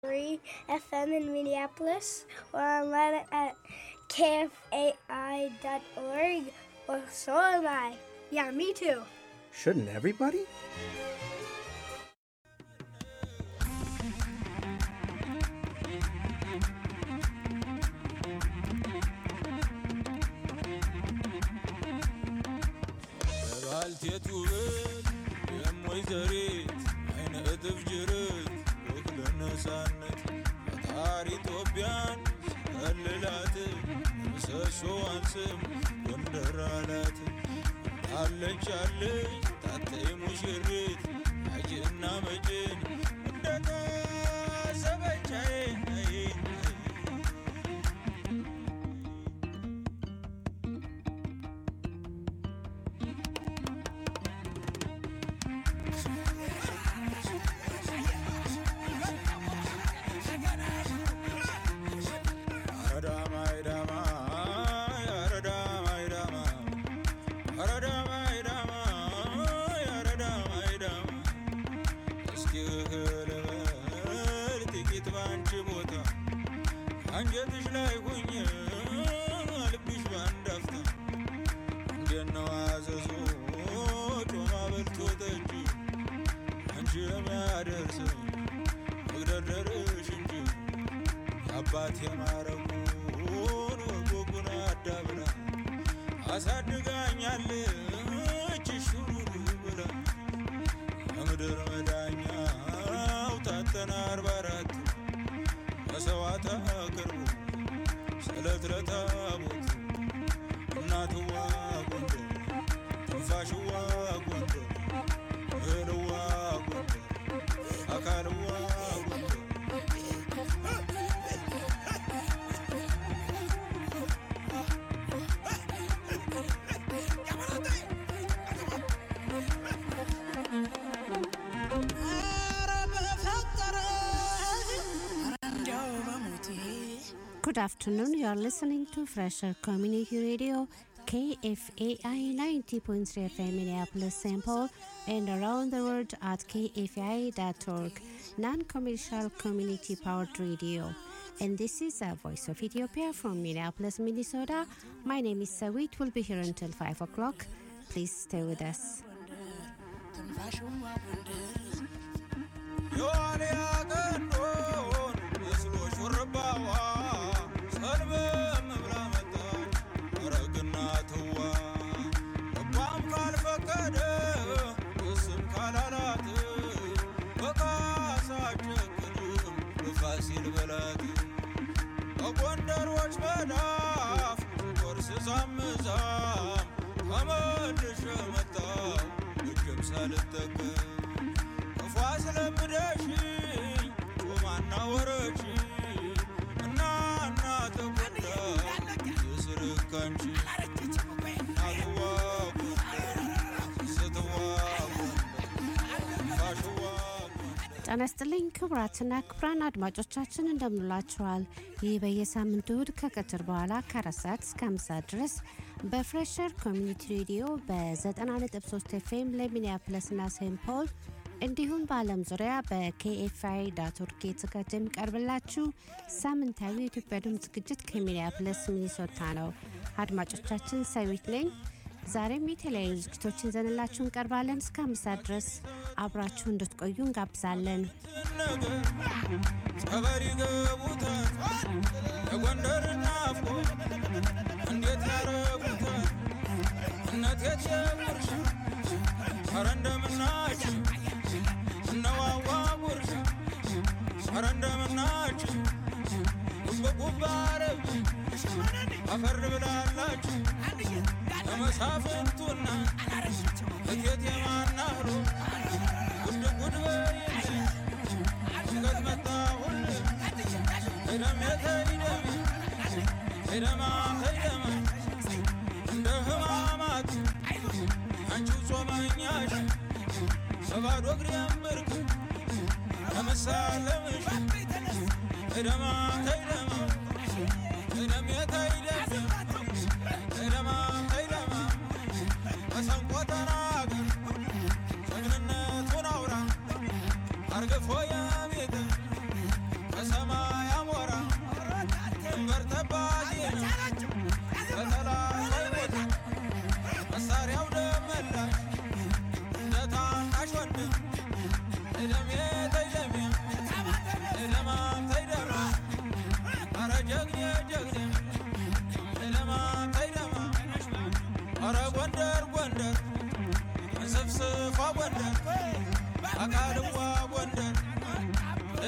Free FM in Minneapolis or online at kfai.org or so am I. Yeah, me too. Shouldn't everybody? ባልቴቱ ብል የሞይዘሪት አይነ እጥፍ ጅርት ወክለ ነፃነት ፈጣሪ ኢትዮጵያን ሲከልላት ምሰሶዋን ስም ጎንደር አላት አለች አለች ታተይ ሙሽሪት አጅና መጭን እንደታሰበቻዬ አንጀትሽ ላይ ሁኝ ልብሽ ባንዳፍታ እንደነው አዘዞ ጮማ በልቶ ጠጅ አንቺ የሚያደርስ መግደርደርሽ እንጂ የአባት የማረጉን ወጎጉን አዳብራ አሳድጋኛለች ሹሩሩ ብላ የምድር መዳኛው ታተና አርባ አራት መሰዋዕት አቅርቡ ስለት ለታቦት እናትዋ ጎንደር ትንፋሽዋ ጎንደር እህልዋ ጎንደር አካልዋ ጎንደር Good afternoon. You are listening to Fresher Community Radio, KFAI 90.3 FM Minneapolis, St. Paul, and around the world at kfai.org, non-commercial community-powered radio. And this is a Voice of Ethiopia from Minneapolis, Minnesota. My name is Sawit. We'll be here until 5 o'clock. Please stay with us. የዋልያ ቀንዶን መስሎ ሹርባዋ ሰልበም ብላ መጣች ረግና ትዋ ልቧም ካልፈቀደ እስም ካላላት በካሳ ጨክንም በፋሲል በላት በጎንደሮች መዳፍ ቆርስ ዛምዛም ተመልሼ መጣሁ እጅም ሳልጠቀም ክፉ አስለምደሽኝ ጮማና ወረች እና እና ተጎዳ የስርክ አንቺ እናትዋ ጎንደር ስትዋ ጎንደር ፋሽዋ ጎንደር ጤና ይስጥልኝ ክቡራትና ክቡራን አድማጮቻችን እንደምንላችኋል። ይህ በየሳምንቱ እሁድ ከቀትር በኋላ ከአራት ሰዓት እስከ አምስት ሰዓት ድረስ በፍሬሸር ኮሚኒቲ ሬዲዮ በ90.3 ኤፍኤም ለሚኒያፕለስና ሴንት ፖል እንዲሁም በዓለም ዙሪያ በኬኤፍአይ ዳት ኦርግ የተዘጋጀ የሚቀርብላችሁ ሳምንታዊ የኢትዮጵያ ድምፅ ዝግጅት ከሚኒያፕለስ ሚኒሶታ ነው። አድማጮቻችን ሰዊት ነኝ። ዛሬም የተለያዩ ዝግጅቶችን ይዘንላችሁ እንቀርባለን። እስከ አምስት ሰዓት ድረስ አብራችሁ እንድትቆዩ እንጋብዛለን። ነገር ጸበል ይገቡታል የጎንደር ናፍቆ እንዴት ያረጉታል እነት የጀምርሽ ኧረ እንደምናችሁ እነዋዋ ጉርሻ ኧረ እንደምናችሁ ጉብጉብ አረብ አፈር ብላላችሁ ለመሳፍንቱና እቴት የማናህሮ ጉድ ጉድ በይልኝ ሽገት መጣሁል ሄደም የተይደም ሄደማ ሄደማ እንደ ህማማት አንቺው ጾመኛሽ በባዶ እግሬ ምርክ ለመሳለምሽ ሄደማ ሄደማ ሄደም የተይደም ሄደማ ሄደማ መሰንቆ ተናገር ጀግንነቱን አውራ አርግፎ የቤት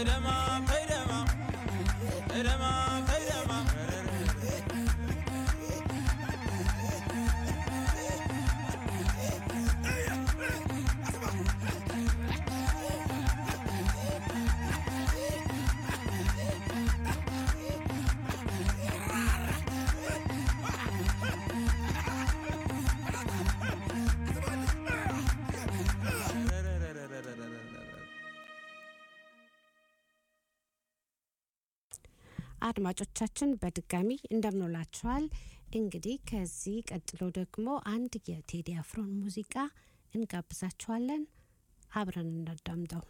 አድማጮቻችን በድጋሚ እንደምንላችኋል። እንግዲህ ከዚህ ቀጥሎ ደግሞ አንድ የቴዲ አፍሮን ሙዚቃ እንጋብዛችኋለን። አብረን እናዳምጠው።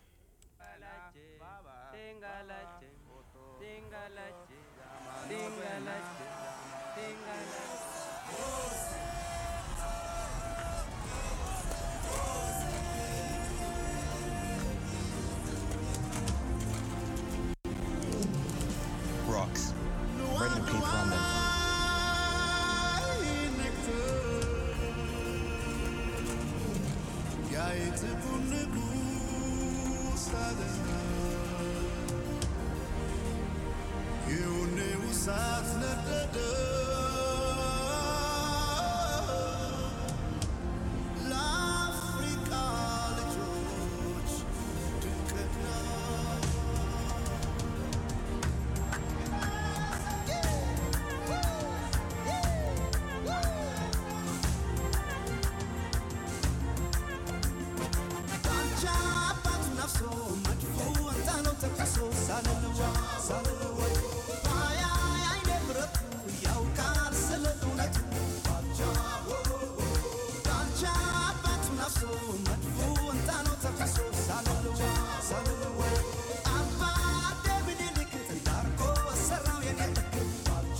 Rocks. Brendan P. Drummond. ለአፍሪካ ልጆች ድንቅና ዳንቻ አባት ነፍሶ መድፎ ወጣነው ተከሶ ሳልልዋ ሳልልዋ ባያ አይኔ ብረቱ ያውቃል ስለ እውነቱ ዳንቻ ዳንቻ አባት ነፍሶ መድፎ ወጣነው ተከሶ ሳልልዋ ሳልልዋ አባ ደምኒልክ እንዳርጎ ሰራው የኔ ልክ ዳንቻ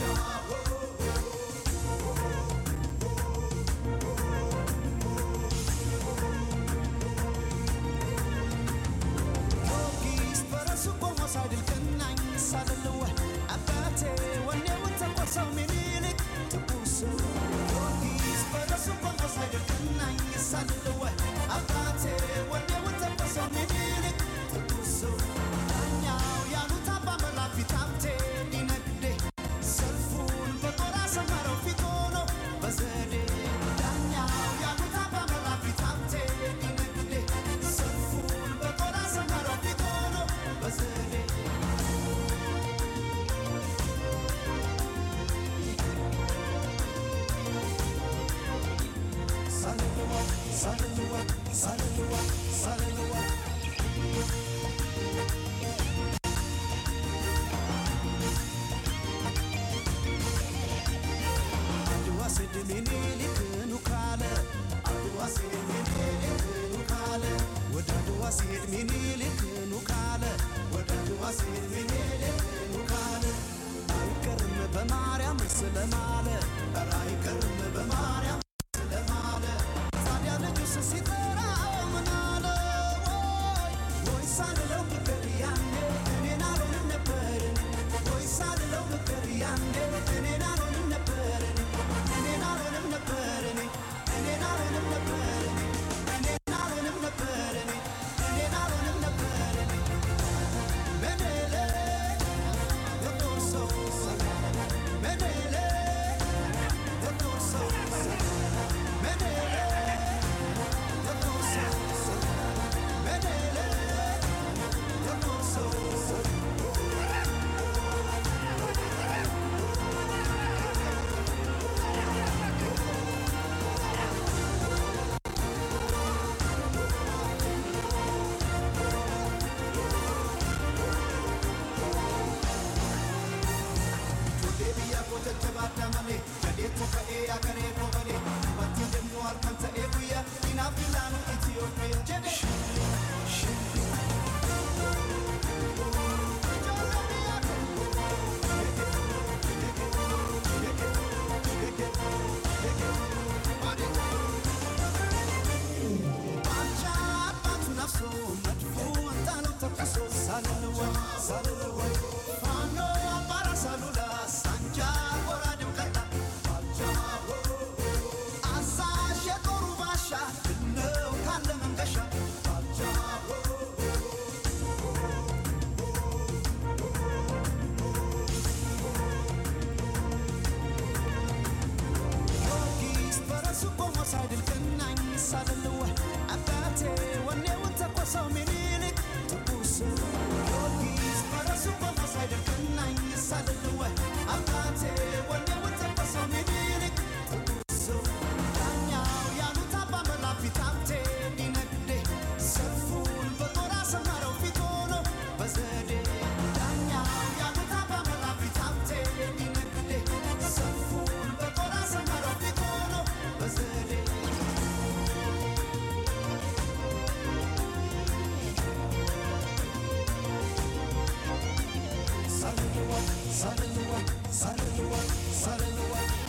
ጊዮርጊስ በራሱ ቆሞ ሳይድል ቀናኝ ሳልልወ አባቴ ወኔውን ተቆርሰው ምኒልክ ትኩሱ ጊዮርጊስ በራሱ ቆሞ ሳይድል ቀናኝ ሳልልወ አባቴ ወኔውን ተቆርሰው ምኒልክ ትኩሱ ዳኛው ያሉት አባ መላፊት ሀብቴ ሊነግዴ ሰልፉን በጦር አሰመረው ፊት ሆኖ በዘዴ ዳኛው ያሉት አባ መላፊት ሀብቴ ሊነግዴ ሰልፉን በጦር አሰመረው ፊት ሆኖ በዘዴ ሳልልዋ ሳልልዋ ሳልልዋ ሳልልዋ አድዋ ስድ ምኒልክ ኑ ካለ አድዋ ስድ ምኒልክ ኑ ካለ ወደ አድዋ ሲሄድ ምኒልክ ኑ ካለ ወደ አድዋ ሲሄድ ምኒልክ ኑ ካለ አይቀርም በማርያም ስለማለ ኧረ አይቀርም በማርያም ስለማለ ታዲያ ልጁስ ሲጠራው ምን አለ ወይ ወይ ሳልለው ብቅር ያኔ እኔን አልሆንም ነበር ወይ ሳልለው ብቅር ያኔ እኔን አልሆንም ነበር እኔን አልሆንም ነበር እኔን አልሆንም ነበር እኔን አልሆንም ነበር እኔን አልሆንም ነበር ምኒልክ የጦር ሰው ምኒልክ የጦር ሰው ምኒልክ የጦር ሰው ምኒልክ የጦር ሰው Deebiya koota jabaadha malee jadeetu ka'ee akaree bobalee wanti deemu halkan ta'ee guyyaa inaaf ilaanu Itiyoophiyaa jedhe. Salula, Sanja, Ora de Cata, ሳልልዋ ሳልልዋ ሳልልዋ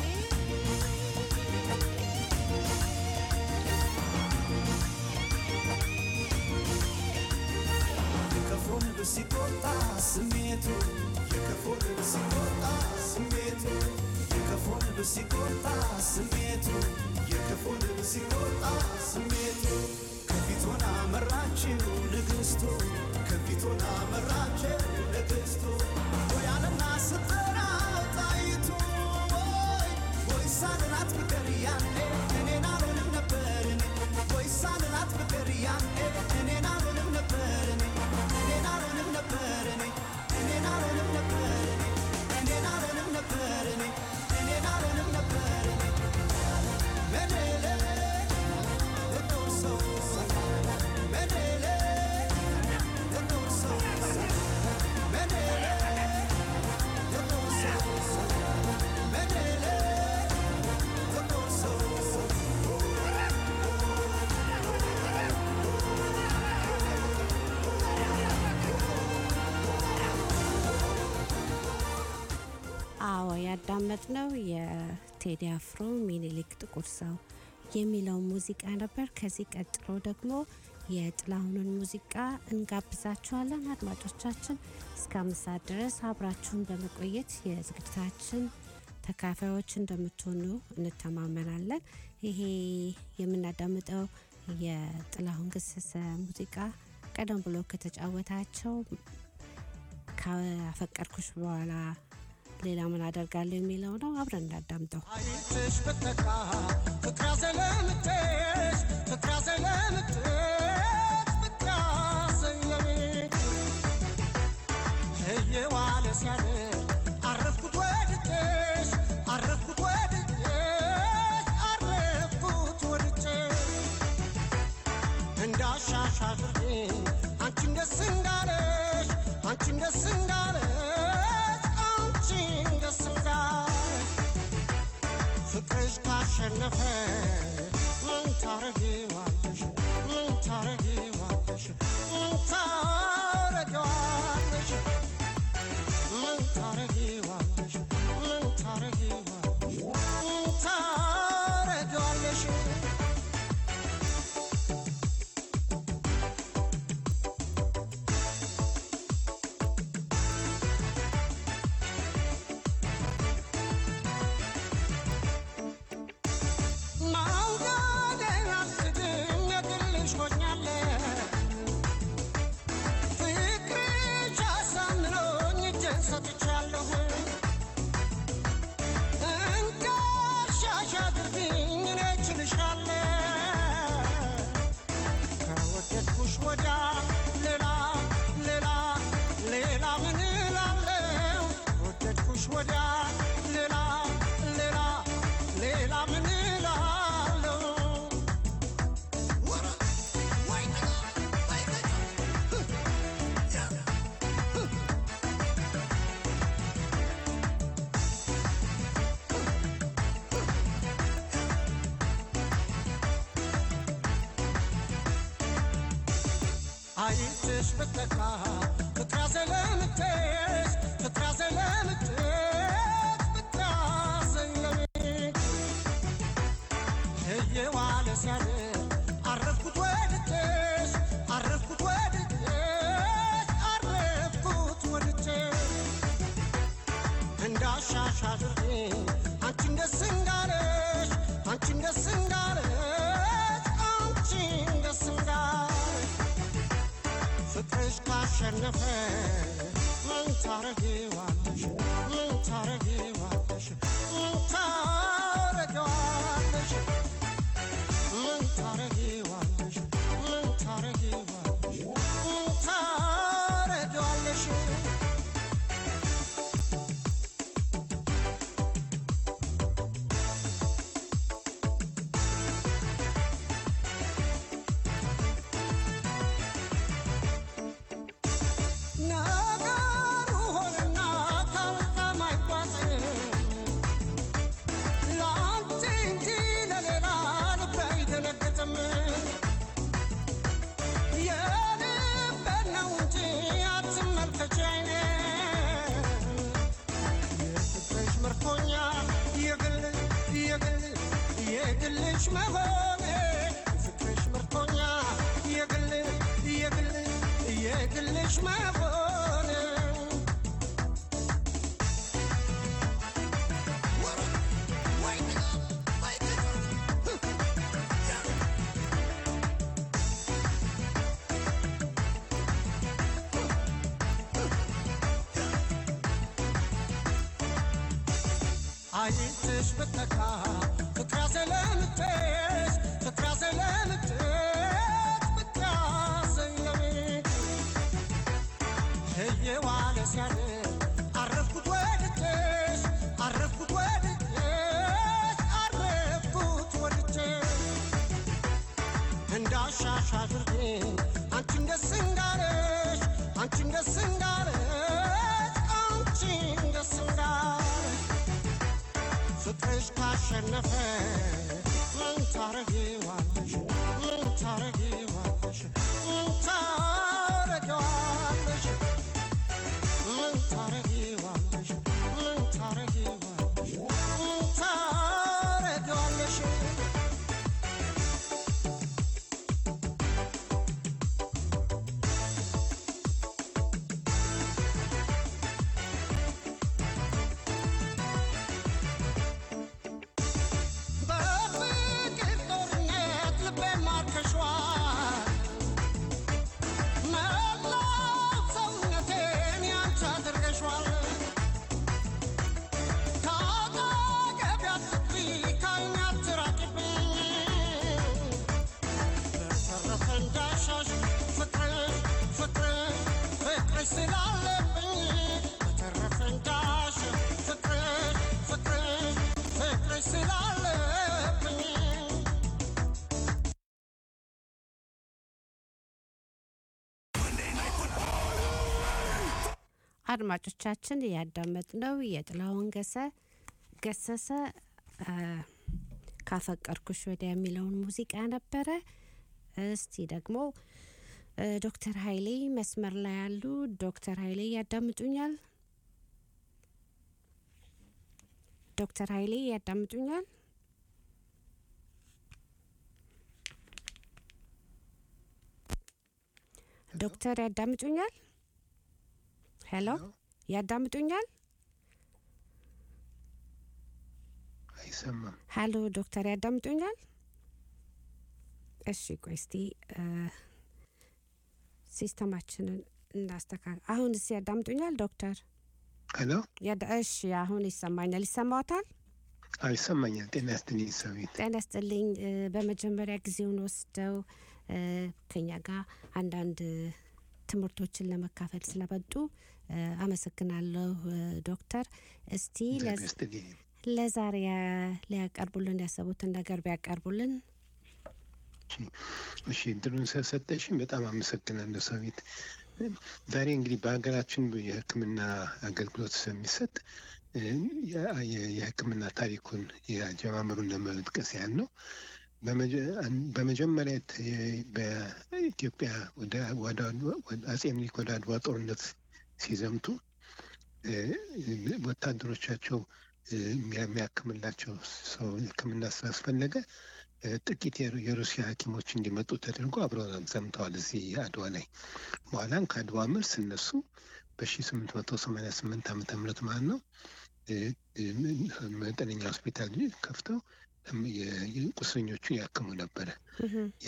የከፎ ንብ ሲቆጣ ስሜቱ የከፎ ንብ ሲቆጣ ስሜቱ የከፎ ንብ ሲቆጣ ስሜቱ የከፎ ንብ ሲቆጣ ስሜቱ ከፊት ሆና መራችው ንግስቱ ከፊት ሆና መራችው ንግስቱ ወያለና ስጠራው ጣይቱ ወይ ወይ ሳልላት ብቀር ያኔ እኔን አልሆንም ነበር እኔ ወይ ሳልላት ብቀር ያኔ እኔን አልሆንም ነበር እኔ እኔን አልሆንም ነበር እኔ እኔን አልሆንም ነበር እኔ እኔን አልሆንም ነበር እኔ እኔን አልሆንም ነበር እኔ መደለ ተቆሶ መደለ ተቆሶ መደለ ተቆሶ መደለ ተቆሶ አዎ ያዳመጥነው የቴዲ አፍሮ ሚኒሊክ ጥቁር ሰው የሚለው ሙዚቃ ነበር። ከዚህ ቀጥሎ ደግሞ የጥላሁንን ሙዚቃ እንጋብዛችኋለን። አድማጮቻችን እስከ አምስት ሰዓት ድረስ አብራችሁን በመቆየት የዝግጅታችን ተካፋዮች እንደምትሆኑ እንተማመናለን። ይሄ የምናዳምጠው የጥላሁን ገሰሰ ሙዚቃ ቀደም ብሎ ከተጫወታቸው ካፈቀርኩሽ በኋላ ሌላ ምን አደርጋለሁ የሚለው ነው። አብረን እንዳዳምጠው። አይትሽ ብትነካ ፍቅር ያዘለምትሽ ፍቅር ያዘለምትሽ ፍቅር ያዘለሜ እየዋለ ሲያድር አረፍኩት ወድጄሽ አረፍኩት ወድጄሽ አረፍኩት ወድጄሽ እንዳሻሽ አድርጌ አንቺን ደስ እንዳለሽ አንቺን ደስ እንዳለሽ አንቺን ደስ እንዳለሽ ፍቅርሽ ካሸነፈ ምን ታረጊዋለሽ ምን ታረጊዋለሽ ምን ታረጊዋለሽ ምን ታረጊዋለሽ ምን ታረጊዋለሽ ምን ታረጊዋለሽ ማውጋዴን አልክድም የግልሽ ሆኛለሁ ፍቅርሽ አሳምኖኝ እጄን ሰጥቻለሁ እንዳሻሽ አድርጊኝ እኔ እችልሻለሁ ከወደድኩሽ ወዲያ ሌላ ሌላ ሌላ ምን እላለሁ ከወደድኩሽ ወዲያ ሌላ ሌላ ሌላ ምን እላለሁ አይትሽ ብትነካ ፍቅር ያዘለምትሽ ፍቅር ያዘለምትሽ ፍቅር ያዘለምትሽ እየዋለ ሲያድር አረፍኩት ወድጄሽ አረፍኩት ወድጄሽ አረፍኩት ወድጄሽ እንዳሻሽ አድርጌ አንቺን ደስ እንዳለሽ አንቺን ደስ እንዳለሽ አንቺን ደስ እንዳለሽ ፍቅርሽ ካሸነፈ ምን ታረጊዋለሽ ምን ታረጊዋለሽ ምን ታረጊዋለሽ ምን ታረጊዋለሽ ምን ታረጊዋለሽ ምን ታረጊዋለሽ ነገሩ ሆነና የግልሽ መሆኔ ፍቅርሽ ምርቶኛ የግል የግል የግልሽ መሆኔ አይንትሽ ብተካ ፍቅራ ዘለምትሽ ፍቅራ ዘለምትሽ ፍቅራ ዘለምትሽ እየዋለ ሲያድር አረፍኩት ወድጄሽ አረፍኩት ወድጄሽ አረፍኩት ወድጄሽ እንዳሻሽ አድርጌ አንቺን ደስ እንዳለሽ አንቺን ደስ እንዳለሽ አንቺን ደስ እንዳለሽ ፍቅርሽ ካሸነፈ ምን ታረጊዋለሽ ምን ታረጊዋለሽ ምን ታረጊዋለሽ ምን ታረጊዋለሽ ምን ታረጊዋለሽ ምን ታረጊዋለሽ በፍቅር ጦርነት ልቤን ማርከሽዋል መላው ሰውነቴን ያንቺ አድርገሽዋል ከአጠገቤ አትጥፊ ከዓይኔ አትራቂብኝ በተረፈ እንዳሻሽ ፍቅርሽ ፍቅርሽ ፍቅርሽ ስላለብኝ በተረፈ እንዳሻሽ ፍቅርሽ ፍቅርሽ ፍቅርሽ ስላለብኝ አድማጮቻችን ያዳመጥነው የጥላሁን ገሰ ገሰሰ አ፣ ካፈቀርኩሽ ወዲያ የሚለውን ሙዚቃ ነበረ። እስቲ ደግሞ እ፣ ዶክተር ኃይሌ መስመር ላይ ያሉ ዶክተር ኃይሌ ያዳምጡኛል? ዶክተር ኃይሌ ያዳምጡኛል? ዶክተር ያዳምጡኛል? ሄሎ ያዳምጡኛል? አይሰማም። ሀሎ ዶክተር ያዳምጡኛል? እሺ ቆይ እስቲ እ፣ ሲስተማችንን እናስተካክል። አሁን እስ ያዳምጡኛል ዶክተር? ሄሎ ያዳ- እሺ አሁን ይሰማኛል። ይሰማዎታል? አዎ ይሰማኛል። ጤና ይስጥልኝ ሰዊት። ጤና ይስጥልኝ። እ፣ በመጀመሪያ ጊዜውን ወስደው እ፣ ከኛ ጋር አንዳንድ እ፣ ትምህርቶችን ለመካፈል ስለመጡ እ፣ አመሰግናለሁ እ፣ ዶክተር። እስቲ ጤና ለዝ- ይስጥልኝ። ለዛሬ ያ- ሊያቀርቡልን ያሰቡትን ነገር ቢያቀርቡልን። እሺ እድሉን ስለሰጠሽኝ በጣም አመሰግናለሁ ሰዊት። ዛሬ እንግዲህ በሀገራችን የሕክምና አገልግሎት ስለሚሰጥ እ፣ የ- የ- የሕክምና ታሪኩን የአጀማመሩን ለመጥቀስ ያህል ነው። በመጀ- አን- በመጀመሪያ ተ- በኢትዮጵያ ወደ ወደ ወደ አጼ ምኒልክ ወደ አድዋ ጦርነት ሲዘምቱ እ፣ ወታደሮቻቸው እ፣ የሚያ- የሚያክምላቸው ሰው ሕክምና ስላስፈለገ እ፣ ጥቂት የሩ- የሩሲያ ሐኪሞች እንዲመጡ ተደርጎ አብረው ዘምተዋል እዚህ አድዋ ላይ። በኋላም ከአድዋ መልስ እነሱ በ1888 ዓመተ ምህረት ማለት ነው እ፣ እ፣ መጠነኛ ሆስፒታል ከፍተው እም፣ የ- የ- ቁስለኞቹን ያክሙ ነበረ። ያ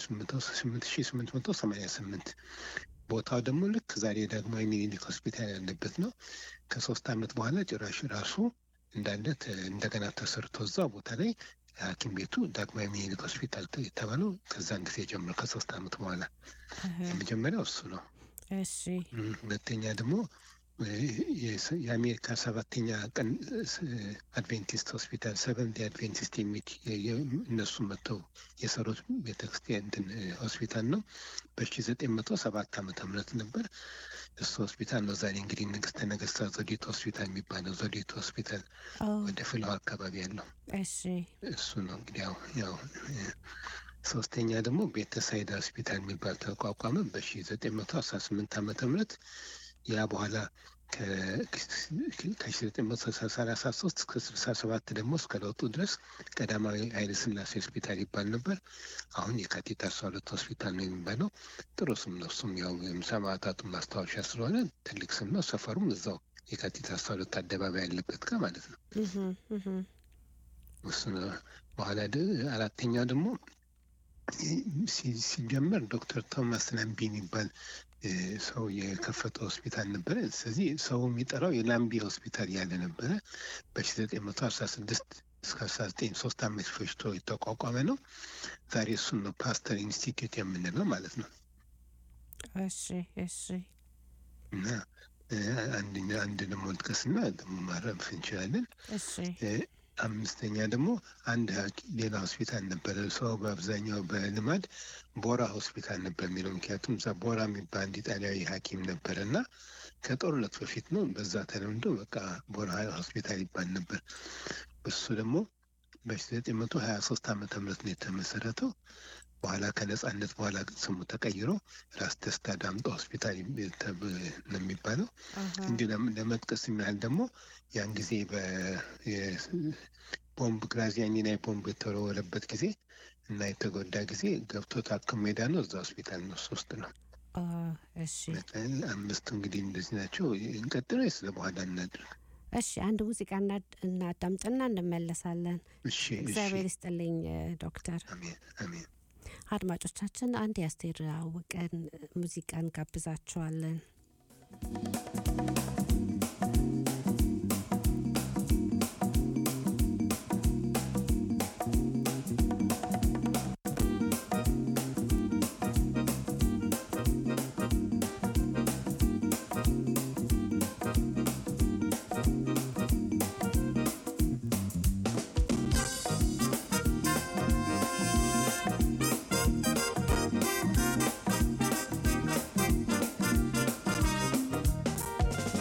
በ1888 ቦታው ደግሞ ልክ ዛሬ ዳግማዊ ሚኒሊክ ሆስፒታል ያለበት ነው። ከሶስት ዓመት በኋላ ጭራሽ ራሱ እንዳለ ተ- እንደገና ተሰርቶ እዛ ቦታ ላይ ሐኪም ቤቱ ዳግማዊ ሚኒሊክ ሆስፒታል ተ- የተባለው ከዛን ጊዜ ጀምሮ ከሶስት ዓመት በኋላ የመጀመሪያው እሱ ነው። እሺ እም፣ ሁለተኛ ደግሞ እ፣ የስ- የአሜሪካ ሰባተኛ ቀን ስ- አድቬንቲስት ሆስፒታል ሰቨንት አድቬንቲስት የሚል የ- የ- እነሱ መጥተው የሰሩት ቤተክርስቲያን እንትን እ፣ ሆስፒታል ነው። በሺ ዘጠኝ መቶ ሰባት ዓመተ ምህረት ነበር። እሱ ሆስፒታል ነው ዛሬ እንግዲህ ንግስተ ነገስታት ዘውዲቱ ሆስፒታል የሚባለው ዘውዲቱ ሆስፒታል ኦ ወደ ፍልውሃ አካባቢ ያለው እሺ እሱ ነው እንግዲህ ያው ያው እ፣ ሶስተኛ ደግሞ ቤተሳይዳ ሆስፒታል የሚባል ተቋቋመ በሺ ዘጠኝ መቶ አስራ ስምንት ዓመተ ምህረት ያ በኋላ ከ1933 እስከ 67 ደግሞ እስከ ለውጡ ድረስ ቀዳማዊ ኃይለ ሥላሴ ሆስፒታል ይባል ነበር። አሁን የካቲት አስራ ሁለት ሆስፒታል ነው የሚባለው። ጥሩ ስም ነው። እሱም ያው ሰማዕታቱን ማስታወሻ ስለሆነ ትልቅ ስም ነው። ሰፈሩም እዛው የካቲት አስራ ሁለት አደባባይ ያለበት ጋር ማለት ነው። እህም፣ እህም። እሱ ነው። በኋላ ደ- አራተኛው ደግሞ ሲ- ሲጀመር ዶክተር ቶማስ ላምቢ የሚባል እ፣ ሰው የከፈተ ሆስፒታል ነበረ። ስለዚህ ሰው የሚጠራው የላምቢ ሆስፒታል ያለ ነበረ። በ1916 እስከ 19 ሶስት ዓመት ፈጅቶ የተቋቋመ ነው። ዛሬ እሱን ነው ፓስተር ኢንስቲትዩት የምንለው ማለት ነው። እሺ እሺ እና እ፣ አንደኛ አንድ ደግሞ ጥቀስና ደግሞ ማረፍ እንችላለን። እሺ እ፣ አምስተኛ ደግሞ አንድ ሐኪም ሌላ ሆስፒታል ነበረ። ሰው በአብዛኛው በልማድ ቦራ ሆስፒታል ነበር የሚለው ምክንያቱም እዛ ቦራ የሚባል አንድ ኢጣሊያዊ ሐኪም ነበረ እና ከጦርነት በፊት ነው በዛ ተለምዶ በቃ ቦራ ሆስፒታል ይባል ነበር። እሱ ደግሞ በ1923 ዓመተ ምህረት ነው የተመሰረተው። በኋላ ከነጻነት በኋላ ግን ስሙ ተቀይሮ ራስ ደስታ ዳምጦ ሆስፒታል የሚ- ተብ- ነው የሚባለው። አሃ፣ እንዲሁ ለም- ለመጥቀስ የሚያህል ደግሞ ያን ጊዜ ቦምብ ግራዚያኒ ላይ ቦምብ የተወረወረበት ጊዜ እና የተጎዳ ጊዜ ገብቶ ታክሞ ሜዳ ነው እዛ ሆስፒታል ነው እሱ ውስጥ ነው። አ፣ እሺ አምስቱ እንግዲህ እንደዚህ ናቸው። እንቀጥሎ ስለ በኋላ እናድርግ። እሺ አንድ ሙዚቃ እናድ- እናዳምጥና እንመለሳለን። እሺ እሺ። እግዚአብሔር ይስጥልኝ እ፣ ዶክተር። አሜን አሜን። አድማጮቻችን አንድ የአስቴር አወቀን ሙዚቃን ጋብዛችኋለን። ♪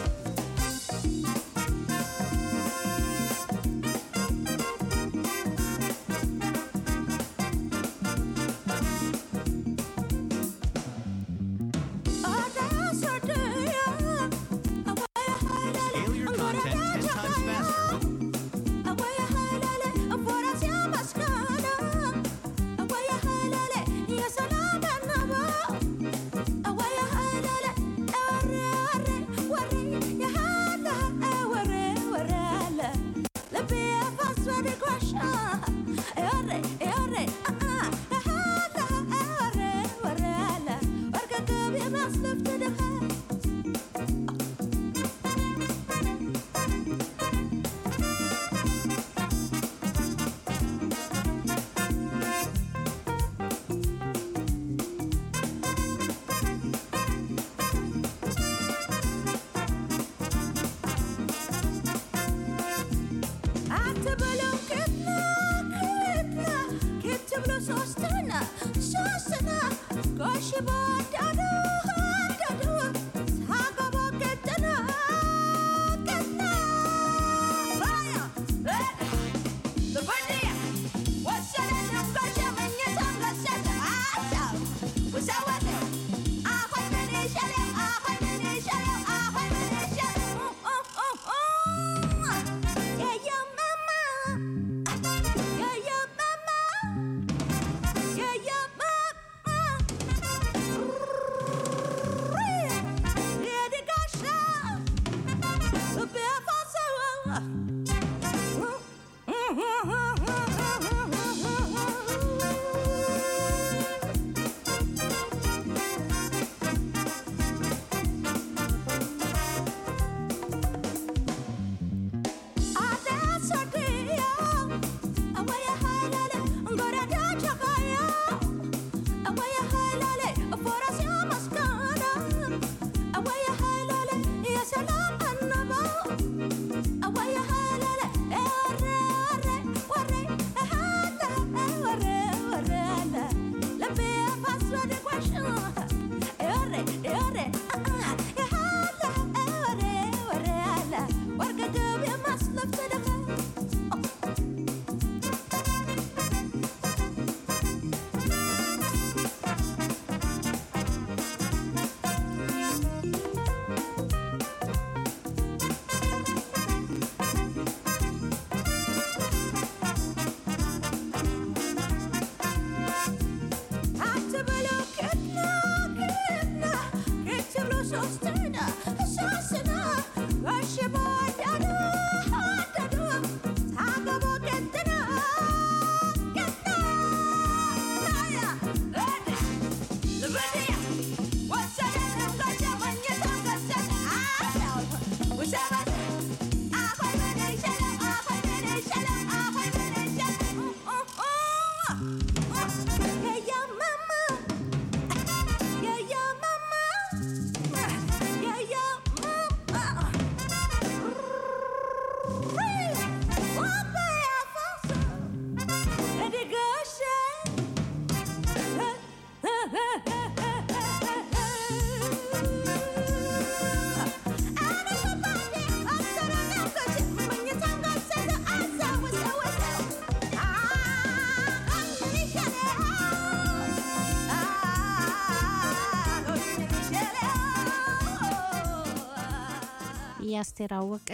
የአስቴር አወቀ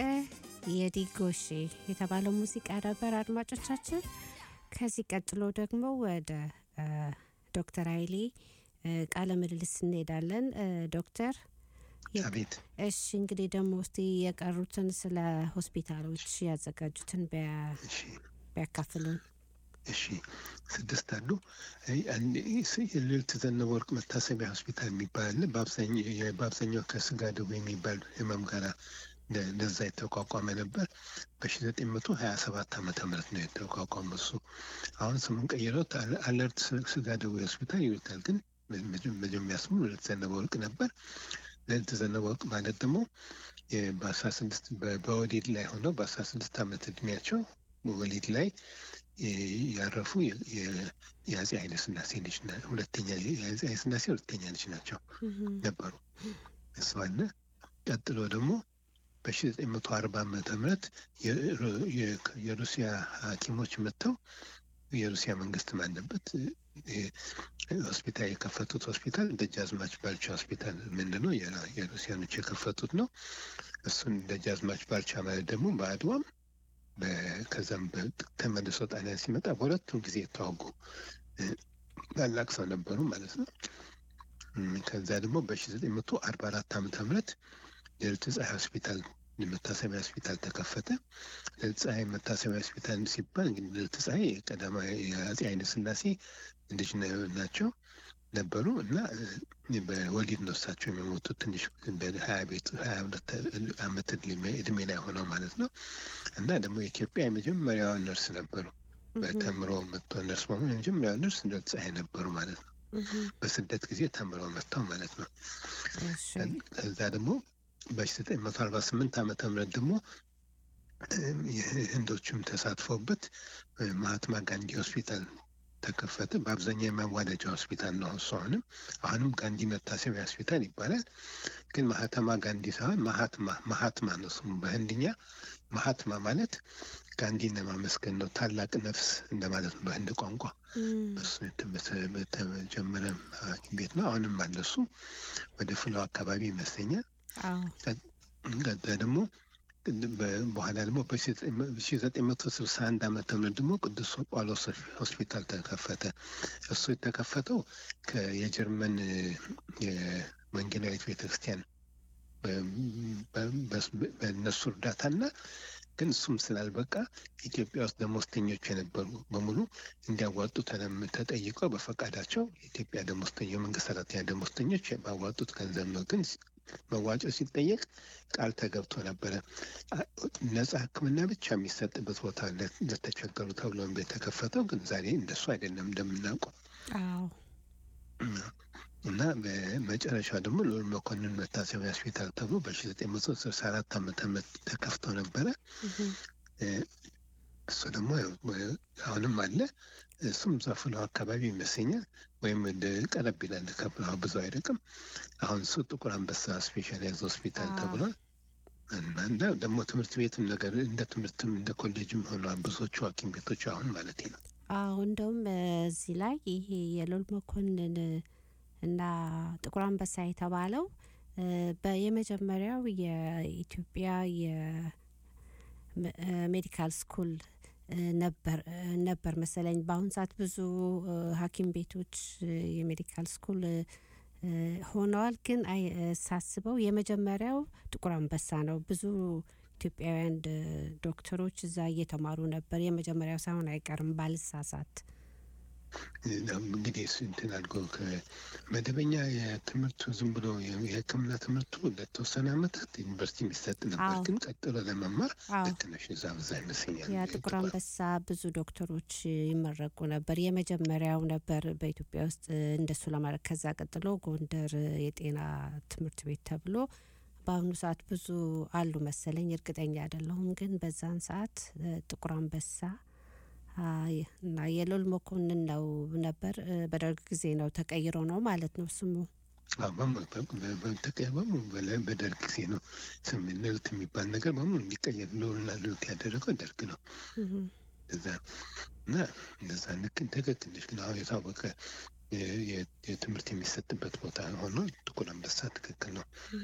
የዲጎሼ የተባለው ሙዚቃ ነበር አድማጮቻችን። ከዚህ ቀጥሎ ደግሞ ወደ እ፣ ዶክተር ኃይሌ እ፣ ቃለ ምልልስ እንሄዳለን። እ፣ ዶክተር የ- አቤት እሺ እንግዲህ ደግሞ እስቲ የቀሩትን ስለ ሆስፒታሎች ያዘጋጁትን ቢያ- እሺ ቢያካፍሉን። እሺ ስድስት አሉ። አይ፣ አንድ ስ- የልዕልት ዘነበ ወርቅ መታሰቢያ ሆስፒታል የሚባል አለ። በአብዛኛው የ- በአብዛኛው ከስጋ ደዌ የሚባል ህመም ጋር እንደ- እንደዛ የተቋቋመ ነበር። በሺ ዘጠኝ መቶ ሀያ ሰባት ዓመተ ምህረት ነው የተቋቋመ እሱ። አሁን ስሙን ቀይረውት አለ- አለርት ስ- ስጋ ደዌ ሆስፒታል ይሉታል። ግን መ- መጀ- መጀመሪያ ስሙ ልዕልት ዘነበ ወርቅ ነበር። ልዕልት ዘነበ ወርቅ ማለት ደግሞ የ- በአስራ ስድስት በ- በወሊድ ላይ ሆነው በአስራ ስድስት ዓመት እድሜያቸው ወሊድ ላይ የ- ያረፉ የ- የ- የአፄ ኃይለ ሥላሴ ልጅ ና- ሁለተኛ የአፄ ኃይለ ሥላሴ ሁለተኛ ልጅ ናቸው እህም፣ ነበሩ። እሱ አለ። ቀጥሎ ደግሞ በሺ ዘጠኝ መቶ አርባ ዓመተ ምህረት የሩ- የ- የሩሲያ ሐኪሞች መጥተው የሩሲያ መንግስት ባለበት እ- ሆስፒታል የከፈቱት ሆስፒታል ደጃዝማች ባልቻ ሆስፒታል ምንድነው የራ- የሩሲያኖች የከፈቱት ነው። እሱን ደጃዝማች ባልቻ ማለት ደግሞ በአድዋም በ- ከዛም በ- ተመልሶ ጣሊያን ሲመጣ በሁለቱም ጊዜ የተዋጉ እ፣ ታላቅ ሰው ነበሩ ማለት ነው። እም፣ ከዛ ደግሞ በሺ ዘጠኝ መቶ አርባ አራት ዓመተ ምህረት ልዕልት ፀሐይ ሆስፒታል መታሰቢያ ሆስፒታል ተከፈተ። ልዕልት ፀሐይ መታሰቢያ ሆስፒታል ሲባል እንግዲህ ልዕልት ፀሐይ የቀዳማዊ የአፄ ኃይለ ሥላሴ ልጅ ነ- ናቸው ነበሩ እና እ፣ በወሊድ ነው እሳቸው የሚሞቱት ትንሽ በሀያ ቤት ሀያ ሁለት ዓመት እድሜ- እድሜ ላይ ሆነው ማለት ነው። እና ደግሞ የኢትዮጵያ የመጀመሪያዋ ነርስ ነበሩ። በተምሮ መጥቶ ነርስ በመሆን የመጀመሪያዋ ነርስ ልዕልት ፀሐይ ነበሩ ማለት ነው። እህም፣ በስደት ጊዜ ተምረው መጥተው ማለት ነው። እሺ ከዛ ደግሞ በዘጠኝ መቶ አርባ ስምንት ዓመተ ምህረት ደግሞ እም፣ የህንዶችም ተሳትፎበት እ፣ ማህትማ ጋንዲ ሆስፒታል ተከፈተ። በአብዛኛው የማዋለጃ ሆስፒታል ነው እሱ። አሁንም አሁንም ጋንዲ መታሰቢያ ሆስፒታል ይባላል። ግን ማህተማ ጋንዲ ሳይሆን ማሃትማ ማሃትማ ነው ስሙ በህንድኛ። ማሃትማ ማለት ጋንዲን ለማመስገን ነው። ታላቅ ነፍስ እንደማለት ነው በህንድ ቋንቋ። እም፣ በሱ የተ- በተጀመረ ሐኪም ቤት ነው። አሁንም አለ እሱ ወደ ፍለው አካባቢ ይመስለኛል። አዎ ከዛ ደግሞ በ- በኋላ ደግሞ በሺ ዘጠኝ መቶ ስልሳ አንድ ዓመተ ምህረት ደግሞ ቅዱስ ጳውሎስ ሆስፒታል ተከፈተ። እሱ የተከፈተው ከ- የጀርመን እ፣ የወንጌላዊት ቤተክርስቲያን በ- በ- በስ- በእነሱ እርዳታና ግን እሱም ስላልበቃ ኢትዮጵያ ውስጥ ደሞዝተኞች የነበሩ በሙሉ እንዲያዋጡ ተለም- ተጠይቀው በፈቃዳቸው የኢትዮጵያ ደሞዝተኛ የመንግስት ሰራተኛ ደሞዝተኞች ባዋጡት ገንዘብ ነው። ግን መዋጮ ሲጠየቅ ቃል ተገብቶ ነበረ። አ- ነጻ ሕክምና ብቻ የሚሰጥበት ቦታ ለ- ለተቸገሩ ተብሎ የተከፈተው ግን ዛሬ እንደሱ አይደለም እንደምናውቀው አዎ እና በመጨረሻ ደግሞ ልዑል መኮንን መታሰቢያ ሆስፒታል ተብሎ በሺ ዘጠኝ መቶ ስልሳ አራት ዓመተ ምህረት ተከፍቶ ነበረ። እህም፣ እ፣ እሱ ደግሞ ያው በ- አሁንም አለ። እሱም እዛ ፍለው አካባቢ ይመስለኛል ወይም ወደ ቀረብ ይላል ከፍለው ብዙ አይርቅም። አሁን እሱ ጥቁር አንበሳ ስፔሻላይዝ ሆስፒታል አዎ። ተብሏል። እና እና ደግሞ ትምህርት ቤትም ነገር እንደ ትምህርትም እንደ ኮሌጅም ሆኗል። ብዙዎቹ ሐኪም ቤቶች አሁን ማለት ነው። አዎ እንደውም እዚህ ላይ ይሄ የልዑል መኮንን እና ጥቁር አንበሳ የተባለው እ፣ በ- የመጀመሪያው የኢትዮጵያ የሜዲካል ስኩል እ፣ ነበር እ፣ ነበር መሰለኝ። በአሁን ሰዓት ብዙ እ፣ ሐኪም ቤቶች እ፣ የሜዲካል ስኩል እ፣ እ፣ ሆነዋል። ግን አይ እ፣ ሳስበው የመጀመሪያው ጥቁር አንበሳ ነው። ብዙ ኢትዮጵያውያን ድ- ዶክተሮች እዛ እየተማሩ ነበር። የመጀመሪያው ሳይሆን አይቀርም ባልሳሳት። እንግዲህ እሱ እንትን አድርጎ ከመደበኛ የትምህርቱ ዝም ብሎ የ- የሕክምና ትምህርቱ ለተወሰነ ዓመታት ዩኒቨርሲቲ የሚሰጥ ነበር። አዎ። ግን ቀጥሎ ለመማር አዎ ልክ ነሽ፣ እዛ በዛ ይመስለኛል ያ ጥቁር አንበሳ ብዙ ዶክተሮች ይመረቁ ነበር። የመጀመሪያው ነበር በኢትዮጵያ ውስጥ እንደሱ ለማድረግ። ከዛ ቀጥሎ ጎንደር የጤና ትምህርት ቤት ተብሎ በአሁኑ ሰዓት ብዙ አሉ መሰለኝ፣ እርግጠኛ አይደለሁም። ግን በዛን ሰዓት እ፣ ጥቁር አንበሳ አ፣ የ- እና የልዑል መኮንን ነው ነበር። እ፣ በደርግ ጊዜ ነው ተቀይሮ ነው ማለት ነው ስሙ። አዎ፣ በሙሉ በ- በ- ተቀ- በሙሉ በለ- በደርግ ጊዜ ነው ስም ልዕልት የሚባል ነገር በሙሉ እንዲቀየር ልዑልና ልዕልት ያደረገው ደርግ ነው። እህም፣ እዛ እና እንደዛ ልክ ትክክል ነሽ። ግን አሁን የታወቀ የ- የ- የትምህርት የሚሰጥበት ቦታ ሆኖ ጥቁር አንበሳ ትክክል ነው። እህም፣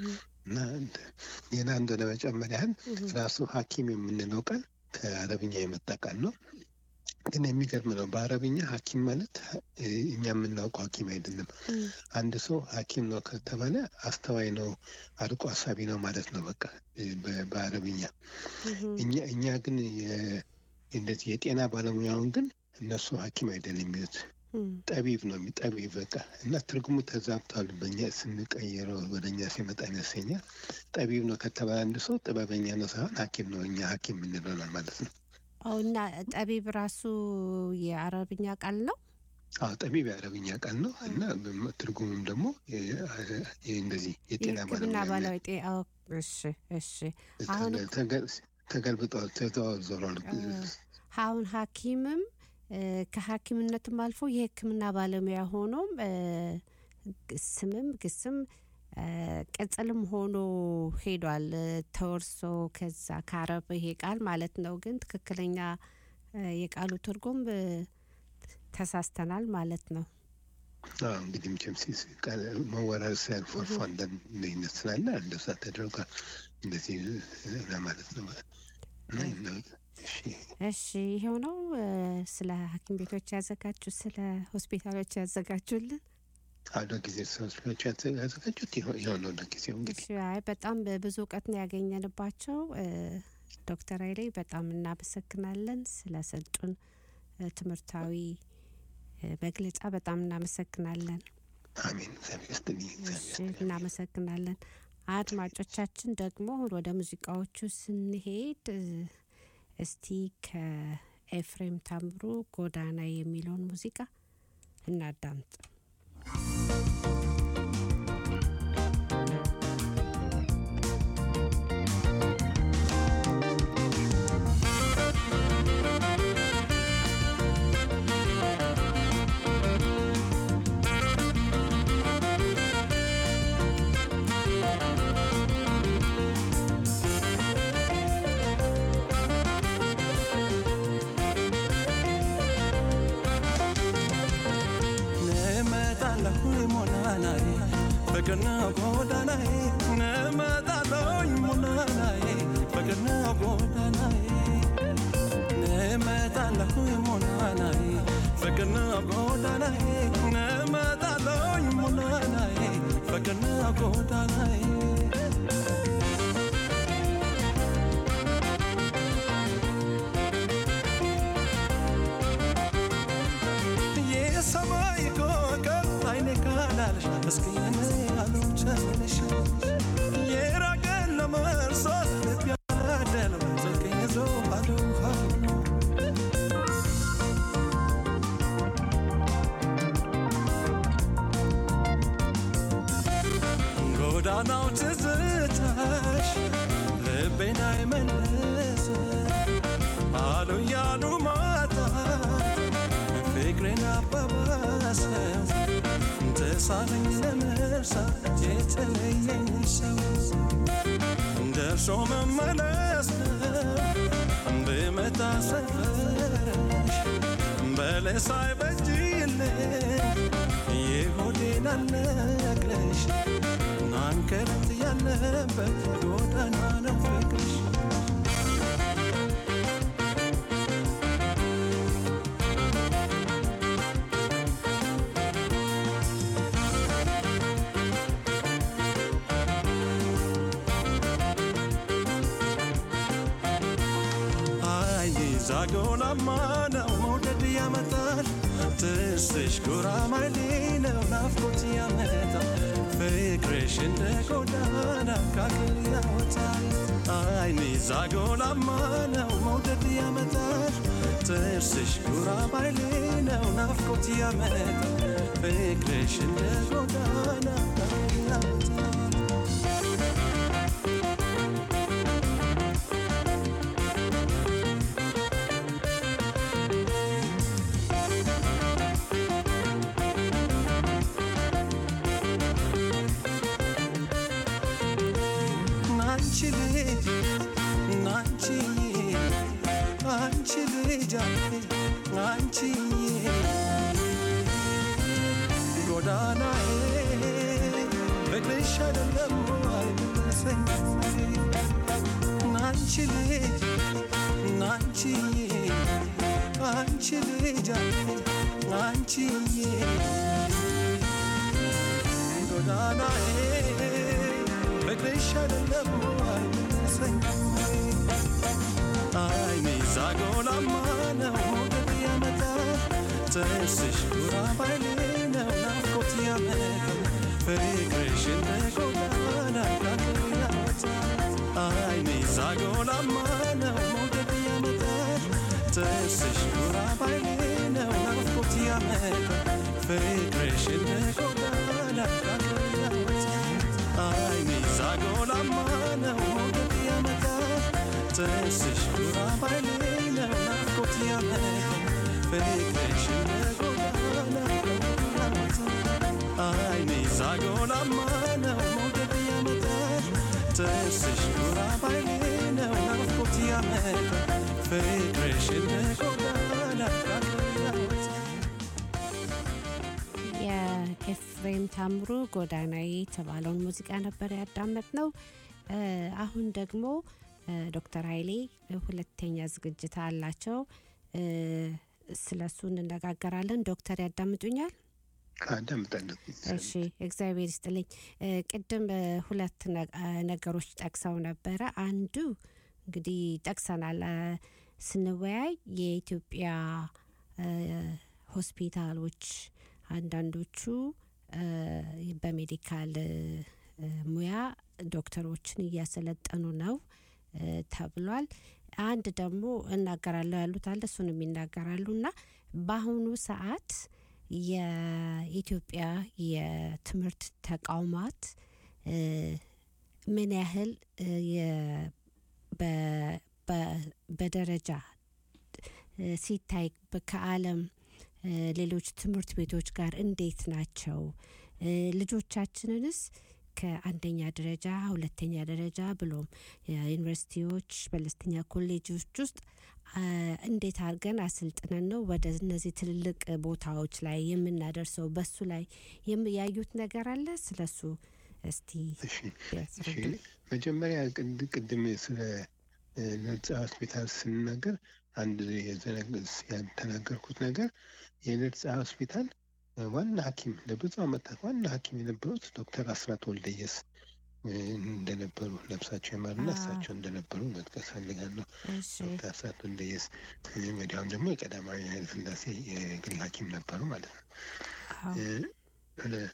እና ሌላ አንዱ ለመጨመር ያህል ራሱ ሐኪም የምንለው ቃል ከአረብኛ የመጣ ቃል ነው። ግን የሚገርም ነው። በአረብኛ ሐኪም ማለት እ፣ እኛ የምናውቀው ሐኪም አይደለም። አንድ ሰው ሐኪም ነው ከተባለ አስተዋይ ነው፣ አርቆ አሳቢ ነው ማለት ነው። በቃ እ፣ በ- በአረብኛ እኛ እኛ ግን የ- እንደዚህ የጤና ባለሙያውን ግን እነሱ ሐኪም አይደለም የሚሉት ጠቢብ ነው የሚ- ጠቢብ በቃ እና ትርጉሙ ተዛብቷል። በእኛ ስንቀይረው ወደ እኛ ሲመጣ ይመስለኛል። ጠቢብ ነው ከተባለ አንድ ሰው ጥበበኛ ነው ሳይሆን ሐኪም ነው እኛ ሐኪም የምንለው ማለት ነው። አዎ እና ጠቢብ ራሱ የአረብኛ ቃል ነው። አዎ ጠቢብ የአረብኛ ቃል ነው እና በም- ትርጉሙም ደግሞ የ- የ- እንደዚህ የጤና የሕክምና ባለሙያ ባለሙያ ጤ- አዎ፣ እሺ እሺ። አሁን ተገ- ተገ- ተገልብጧል፣ ተዘዋውሯል። አሁን ሐኪምም እ፣ ከሐኪምነትም አልፎ የሕክምና ባለሙያ ሆኖም እ፣ ግ- ስምም ግስም እ፣ ቅጽልም ሆኖ ሄዷል እ፣ ተወርሶ ከዛ ከአረብ ይሄ ቃል ማለት ነው። ግን ትክክለኛ እ፣ የቃሉ ትርጉም እ፣ ተሳስተናል ማለት ነው። አዎ እንግዲህ መቼም ሲስ ቃል መወራረስ ያልፎ አልፎ አንዳንድ ልዩነት ስላለ እንደዛ ተደርጓል። እንደዚህ ለማለት ነው። እና እና- እሺ እሺ ይሄው ነው እ፣ ስለ ሐኪም ቤቶች ያዘጋጁ ስለ ሆስፒታሎች ያዘጋጁልን። አዶ ጊዜ ሰዎች ያዘጋጁት ይኸው ይኸው ነው ለጊዜው እንግዲህ እሺ አይ በጣም ብዙ እውቀት ነው ያገኘንባቸው። እ፣ ዶክተር ኃይሌ በጣም እናመሰግናለን ስለሰጡን እ፣ ትምህርታዊ እ፣ መግለጫ በጣም እናመሰግናለን። አሜን። እግዚአብሔር ይስጥልኝ። እግዚአብሔር እሺ ይስጥልኝ። እናመሰግናለን። አድማጮቻችን ደግሞ ወደ ሙዚቃዎቹ ስንሄድ እ፣ እስቲ ከኤፍሬም ታምሩ ጎዳና የሚለውን ሙዚቃ እናዳምጥ። እመጣለሁ ሞላናዬ ፍቅር ነው ጎዳናዬ እመጣለሁ ሞላናዬ ፍቅር ነው ጎዳናዬ እመጣለሁ ሞላናዬ ፍቅር ነው ጎዳናዬ እመጣለሁ ሞላናዬ ፍቅር ነው ጎዳናዬ የሰማይ ኮከብ አይኔ ካላልሽ መስኪን አልቻለሽ የራቀን ለመርሳት ልብ ያደለው ስልክ ይዞ ባዶ ሀሎ ጎዳናው ትዝታሽ ልቤን አይመልስ አሉ ያሉ ማጣት ፍቅሬን አባባሰው ተሳለኝ ለመርሳት የተለየኝ ሰው ደርሶ መመለስ ነው ብመጣ ሰፈርሽ በለስ አይበጅልኝ የሆዴን አልነግረሽ ናንከርት ያለበት ጎዳና ነው ፍቅርሽ አይ ዛጎላማ ነው መውደድ ያመጣል ትስሽ ጉራማይሌ ነው ናፍቆት ያመጣል ፍቅርሽ እንደ ጎዳና ካክል ያወጣል አይኔ ዛጎላማ ነው መውደድ ያመጣል ጥርስሽ ጉራማይሌ ነው ናፍቆት ያመጣል ፍቅርሽ እንደ ጎዳና ካክል ያወጣል ናንቺ ልጅ ናንቺ አንቺ ልጅ አንቺ ጎዳናዬ ፍቅርሽ አይደለም አይመለስ አንቺ ልጅ አንቺዬ አንቺ ልጅ አንቺዬ ጎዳናዬ ፍቅርሽ አይደለም አይመስለኝም አይኔ ዛጎላማ ነው ሞገድ ያመጣል ጥርስሽ ጉራ ባይሌ ነው ናፍቆት ያመጣል ፍቅርሽ እንደ ጎዳና ዳገር ያወጣል አይኔ ዛጎላማ ነው ሞገድ ያመጣል ጥርስሽ ጉራ ባይሌ ነው ናፍቆት ያመጣል ፍቅርሽ እንደ ጎዳና ዳገር ያወጣል አይኔ ዛጎላማ ነው ሞገድ ያመጣል ጥርስሽ ጉራ ባይሌ ነው ናፍቆት ያመጣል ፍቅርሽ እንደ ጎዳና አይኔ ዛጎላማ ነው ሞገድ ያመጣል ጥርስሽ ጉራ ባይሌ ነው ናፍቆት ያመጣል ፍቅርሽ እንደ ጎዳና የኤፍሬም ታምሩ ጎዳናዬ የተባለውን ሙዚቃ ነበር ያዳመጥ ነው። አሁን ደግሞ እ፣ ዶክተር ኃይሌ ሁለተኛ ዝግጅት አላቸው። እ፣ ስለ እሱ እንነጋገራለን። ዶክተር ያዳምጡኛል? አዳምጣለሁ። እሺ እግዚአብሔር ይስጥልኝ። እ፣ ቅድም እ፣ ሁለት ነ- እ፣ ነገሮች ጠቅሰው ነበረ። አንዱ እንግዲህ ጠቅሰናል እ፣ ስንወያይ የኢትዮጵያ እ፣ ሆስፒታሎች አንዳንዶቹ እ፣ በሜዲካል እ፣ እ፣ ሙያ ዶክተሮችን እያሰለጠኑ ነው እ፣ ተብሏል። አንድ ደግሞ እናገራለሁ ያሉት አለ እሱንም ይናገራሉ እና በአሁኑ ሰዓት የኢትዮጵያ የትምህርት ተቋማት እ፣ ምን ያህል እ፣ የ- በ- በ- በደረጃ እ፣ ሲታይ በ- ከዓለም እ፣ ሌሎች ትምህርት ቤቶች ጋር እንዴት ናቸው? እ፣ ልጆቻችንንስ ከአንደኛ ደረጃ ሁለተኛ ደረጃ ብሎም የዩኒቨርሲቲዎች መለስተኛ ኮሌጆች ውስጥ አ፣ እንዴት አድርገን አሰልጥነን ነው ወደ እነዚህ ትልልቅ ቦታዎች ላይ የምናደርሰው? በሱ ላይ የም- ያዩት ነገር አለ? ስለሱ እስቲ እሺ እሺ ያስረዱልኝ። መጀመሪያ ቅድ- ቅድም ስለ እ፣ ነጻ ሆስፒታል ስንናገር አንድ የዘነግ- ያልተናገርኩት ነገር የነጻ ሆስፒታል እ፣ ዋና ሐኪም ለብዙ ዓመታት ዋና ሐኪም የነበሩት ዶክተር አስራት ወልደየስ እ፣ እንደነበሩ ነፍሳቸው ይማርና አዎ። እሳቸው እንደነበሩ መጥቀስ ፈልጋለሁ። እሺ ዶክተር አስራት ወልደየስ እ፣ ወዲያውም ደግሞ የቀዳማዊ ኃይለ ሥላሴ የግል ሐኪም ነበሩ ማለት ነው። አዎ እ፣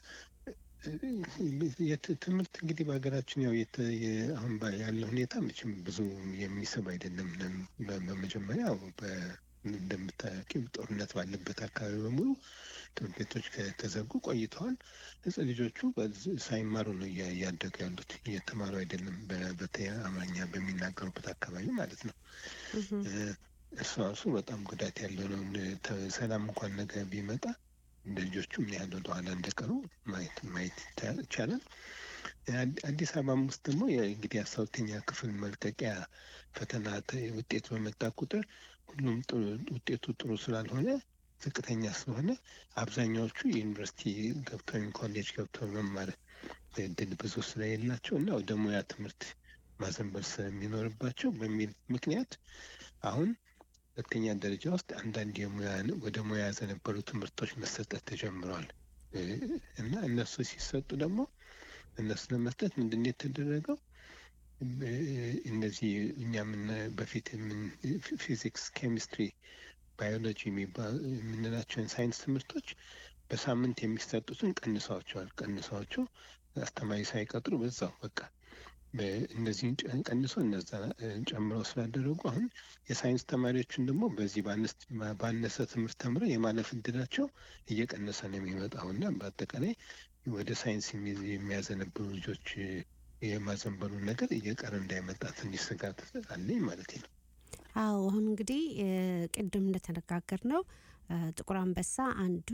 የት- ትምህርት እንግዲህ በሀገራችን ያው የተ- የ- አሁን ባ- ያለው ሁኔታ መቼም ብዙ የሚስብ አይደለም። ለም- በ- በመጀመሪያ ያው በ- እንደምታውቂው ጦርነት ባለበት አካባቢ በሙሉ ትምህርት ቤቶች ከተዘጉ ቆይተዋል። እጽ ልጆቹ በዚ- ሳይማሩ ነው እያ- እያደጉ ያሉት፣ እየተማሩ አይደለም። በ- በተለይ አማርኛ በሚናገሩበት አካባቢ ማለት ነው። እህም፣ እ፣ እሱ ራሱ በጣም ጉዳት ያለው ነው። እንደ- ተ- ሰላም እንኳን ነገር ቢመጣ እንደ ልጆቹ ምን ያህል ወደኋላ እንደቀሩ ማየት ማየት ይቻ- ይቻላል። አዲ- አዲስ አበባም ውስጥ ደግሞ የ- እንግዲህ አስራ ሁለተኛ ክፍል መልቀቂያ ፈተና ተ- ውጤት በመጣ ቁጥር ሁሉም ጥሩ- ውጤቱ ጥሩ ስላልሆነ ዝቅተኛ ስለሆነ አብዛኛዎቹ ዩኒቨርሲቲ ገብተው ወይም ኮሌጅ ገብተው መማር እድል ብዙ ስለሌላቸው እና ወደ ሙያ ትምህርት ማዘንበል ስለሚኖርባቸው በሚል ምክንያት አሁን ሁለተኛ ደረጃ ውስጥ አንዳንድ የሙያ ወደ ሙያ ያዘነበሉ ትምህርቶች መሰጠት ተጀምረዋል እ፣ እና እነሱ ሲሰጡ ደግሞ እነሱ ለመስጠት ምንድን ነው የተደረገው? እ፣ እነዚህ እኛ ምን በፊት የምን- ፊዚክስ፣ ኬሚስትሪ፣ ባዮሎጂ የሚባሉ የምንላቸውን ሳይንስ ትምህርቶች በሳምንት የሚሰጡትን ቀንሰዋቸዋል። ቀንሰዋቸው አስተማሪ ሳይቀጥሩ በዛው በቃ እነዚህን ጨ- ቀንሶ እነዛ እ፣ ጨምረው ስላደረጉ አሁን የሳይንስ ተማሪዎችን ደግሞ በዚህ ባነስ- ባነሰ ትምህርት ተምረው የማለፍ እድላቸው እየቀነሰ ነው የሚመጣው እና በአጠቃላይ ወደ ሳይንስ የሚ- የሚያዘነብሉ ልጆች እ፣ የማዘንበሉን ነገር እየቀረ እንዳይመጣ ትንሽ ስጋት አለኝ ማለት ነው። አዎ አሁን እንግዲህ እ፣ ቅድም እንደተነጋገር ነው ጥቁር አንበሳ አንዱ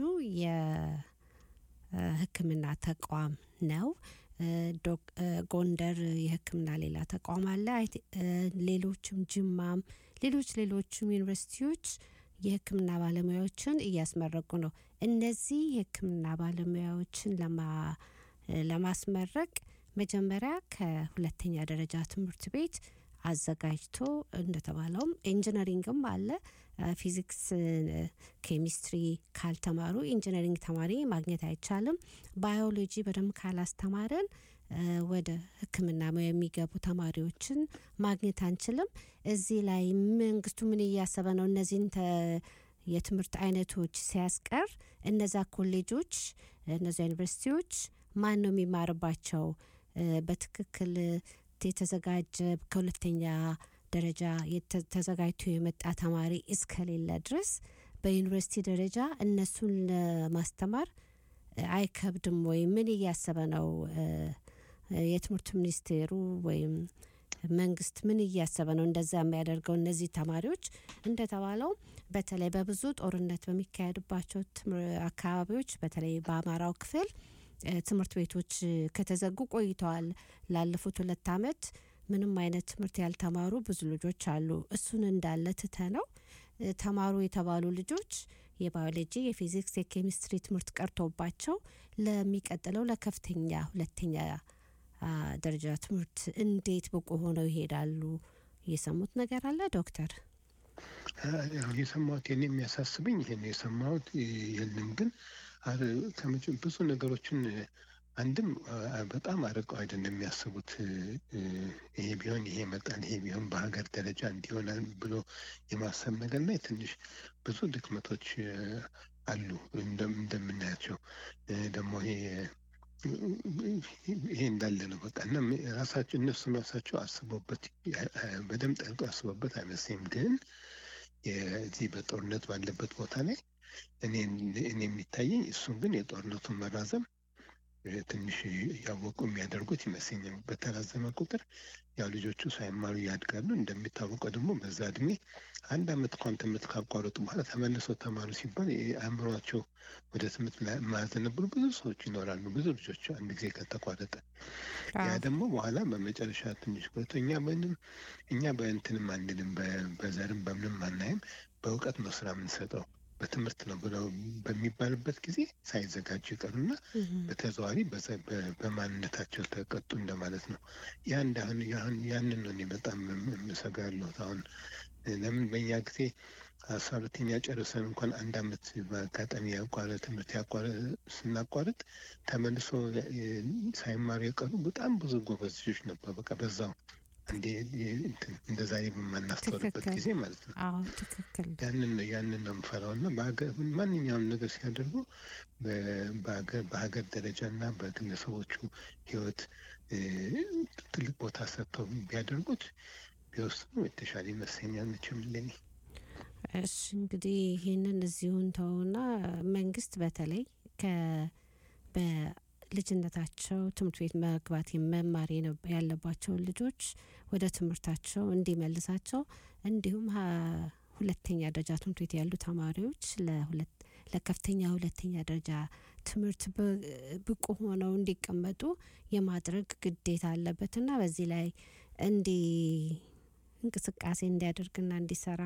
የሕክምና ተቋም ነው። እ፣ ዶክ- እ፣ ጎንደር የሕክምና ሌላ ተቋም አለ። አይ ቲ- እ፣ ሌሎችም ጅማም፣ ሌሎች ሌሎችም ዩኒቨርሲቲዎች የሕክምና ባለሙያዎችን እያስመረቁ ነው። እነዚህ የሕክምና ባለሙያዎችን ለማ- ለማስመረቅ መጀመሪያ ከሁለተኛ ደረጃ ትምህርት ቤት አዘጋጅቶ እንደተባለውም ኢንጂነሪንግም አለ። ፊዚክስ፣ ኬሚስትሪ ካልተማሩ ኢንጂነሪንግ ተማሪ ማግኘት አይቻልም። ባዮሎጂ በደንብ ካላስተማረን ወደ ሕክምና ሙያ የሚገቡ ተማሪዎችን ማግኘት አንችልም። እዚህ ላይ መንግስቱ ምን እያሰበ ነው? እነዚህን የትምህርት አይነቶች ሲያስቀር እነዛ ኮሌጆች፣ እነዛ ዩኒቨርሲቲዎች ማን ነው የሚማርባቸው? በትክክል የተዘጋጀ ከሁለተኛ ደረጃ ተዘጋጅቶ የመጣ ተማሪ እስከሌለ ድረስ በዩኒቨርሲቲ ደረጃ እነሱን ለማስተማር አይከብድም ወይ? ምን እያሰበ ነው የትምህርት ሚኒስቴሩ ወይም መንግስት ምን እያሰበ ነው እንደዛ የሚያደርገው? እነዚህ ተማሪዎች እንደተባለው በተለይ በብዙ ጦርነት በሚካሄድባቸው አካባቢዎች በተለይ በአማራው ክፍል ትምህርት ቤቶች ከተዘጉ ቆይተዋል። ላለፉት ሁለት አመት ምንም አይነት ትምህርት ያልተማሩ ብዙ ልጆች አሉ። እሱን እንዳለ ትተ ነው ተማሩ የተባሉ ልጆች የባዮሎጂ፣ የፊዚክስ፣ የኬሚስትሪ ትምህርት ቀርቶባቸው ለሚቀጥለው ለከፍተኛ ሁለተኛ ደረጃ ትምህርት እንዴት ብቁ ሆነው ይሄዳሉ? የሰሙት ነገር አለ ዶክተር? የሰማሁት የኔ የሚያሳስበኝ ይሄን የሰማሁት የለም ግን ብዙ ነገሮችን አንድም በጣም አርቀው አይደለም የሚያስቡት። ይሄ ቢሆን ይሄ መጣን፣ ይሄ ቢሆን በሀገር ደረጃ እንዲሆናል ብሎ የማሰብ ነገር ላይ ትንሽ ብዙ ድክመቶች አሉ እንደምናያቸው ደግሞ ይሄ ይሄ እንዳለ ነው በቃ እና ራሳቸው እነሱ ራሳቸው አስበውበት በደንብ ጠልቀው አስበውበት አይመስለኝም። ግን የዚህ በጦርነት ባለበት ቦታ ላይ እኔ የሚታየኝ እሱን ግን የጦርነቱን መራዘም ትንሽ እያወቁ የሚያደርጉት ይመስለኛል። በተራዘመ ቁጥር ያው ልጆቹ ሳይማሩ ያድጋሉ። እንደሚታወቀው ደግሞ በዛ እድሜ አንድ አመት እንኳን ትምህርት ካቋረጡ በኋላ ተመልሰው ተማሩ ሲባል አእምሯቸው ወደ ትምህርት የማያዘነብሉ ብዙ ሰዎች ይኖራሉ። ብዙ ልጆች አንድ ጊዜ ከተቋረጠ ያ ደግሞ በኋላ በመጨረሻ ትንሽ ቆይቶ እኛ ምንም እኛ በእንትንም አንልም፣ በዘርም በምንም አናይም። በእውቀት ነው ስራ የምንሰጠው በትምህርት ነው ብለው በሚባልበት ጊዜ ሳይዘጋጁ ይቀሩና በተዘዋዋሪ በማንነታቸው ተቀጡ እንደማለት ነው። ያ እንዳሁን ያንን ነው እኔ በጣም የምሰጋው ያለሁት አሁን ለምን በእኛ ጊዜ አስራ ሁለተኛ ጨርሰን እንኳን አንድ አመት በአጋጣሚ ያቋረ ትምህርት ያቋረ ስናቋርጥ ተመልሶ ሳይማሩ የቀሩ በጣም ብዙ ጎበዝ ልጆች ነበር። በቃ በዛው እንዴ እንደ ዛሬ በማናስተውልበት ጊዜ ማለት ነው። አዎ ትክክል። ያንን ነው ያንን ነው የምፈራው እና ማንኛውም ነገር ሲያደርጉ በሀገር ደረጃ እና በግለሰቦቹ ህይወት ትልቅ ቦታ ሰጥተው ቢያደርጉት ቢወስኑ የተሻለ ይመስለኛል። መቼም ለኔ እሺ እንግዲህ ይህንን እዚሁን ተውና መንግስት በተለይ ከ በልጅነታቸው ትምህርት ቤት መግባት መማር ያለባቸውን ልጆች ወደ ትምህርታቸው እንዲመልሳቸው እንዲሁም ሁለተኛ ደረጃ ትምህርት ቤት ያሉ ተማሪዎች ለከፍተኛ ሁለተኛ ደረጃ ትምህርት ብቁ ሆነው እንዲቀመጡ የማድረግ ግዴታ አለበትና በዚህ ላይ እንዲ እንቅስቃሴ እንዲያደርግና እንዲሰራ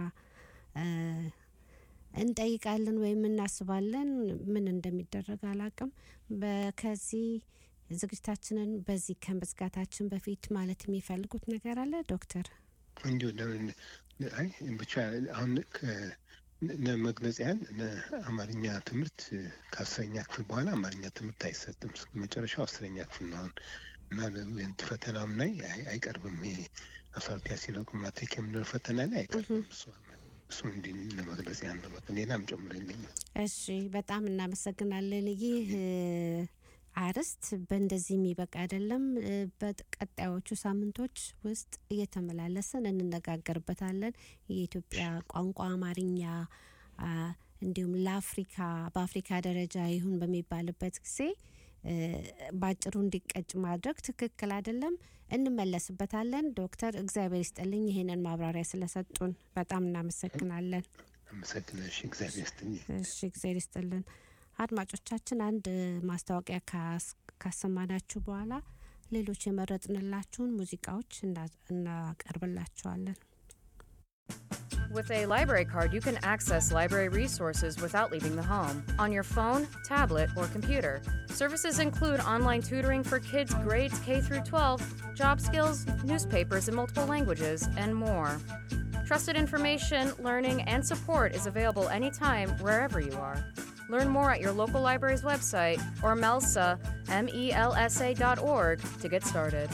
እንጠይቃለን ወይም እናስባለን። ምን እንደሚደረግ አላቅም። ከዚህ ዝግጅታችንን በዚህ ከመዝጋታችን በፊት ማለት የሚፈልጉት ነገር አለ ዶክተር? እንዲሁ አይ ብቻ አሁን ለመግለጽ ያህል አማርኛ ትምህርት ከአስረኛ ክፍል በኋላ አማርኛ ትምህርት አይሰጥም። መጨረሻው አስረኛ ክፍል ነው አሁን እና ፈተናም ላይ አይቀርብም። ይሄ አስራሁለተኛ ሲለቁ ማትሪክ የምንለው ፈተና ላይ አይቀርብም እሱ እሱ እንዲህ ለመግለጽ ያለው ሌላም ጨምሮ የለኝም። እሺ፣ በጣም እናመሰግናለን። ይህ አርዕስት በእንደዚህ የሚበቃ አይደለም። በቀጣዮቹ ሳምንቶች ውስጥ እየተመላለስን እንነጋገርበታለን። የኢትዮጵያ ቋንቋ አማርኛ እንዲሁም ለአፍሪካ በአፍሪካ ደረጃ ይሁን በሚባልበት ጊዜ በአጭሩ እንዲቀጭ ማድረግ ትክክል አይደለም። እንመለስበታለን። ዶክተር እግዚአብሔር ይስጥልኝ ይሄንን ማብራሪያ ስለሰጡን በጣም እናመሰግናለን። አመሰግናሽ። እግዚአብሔር ይስጥልኝ። እሺ እግዚአብሔር ይስጥልን። አድማጮቻችን አንድ ማስታወቂያ ካሰማናችሁ በኋላ ሌሎች የመረጥንላችሁን ሙዚቃዎች እናቀርብላችኋለን። With a library card, you can access library resources without leaving the home on your phone, tablet, or computer. Services include online tutoring for kids grades K through 12, job skills, newspapers in multiple languages, and more. Trusted information, learning, and support is available anytime, wherever you are. Learn more at your local library's website or MELSA, M-E-L-S-A dot org to get started.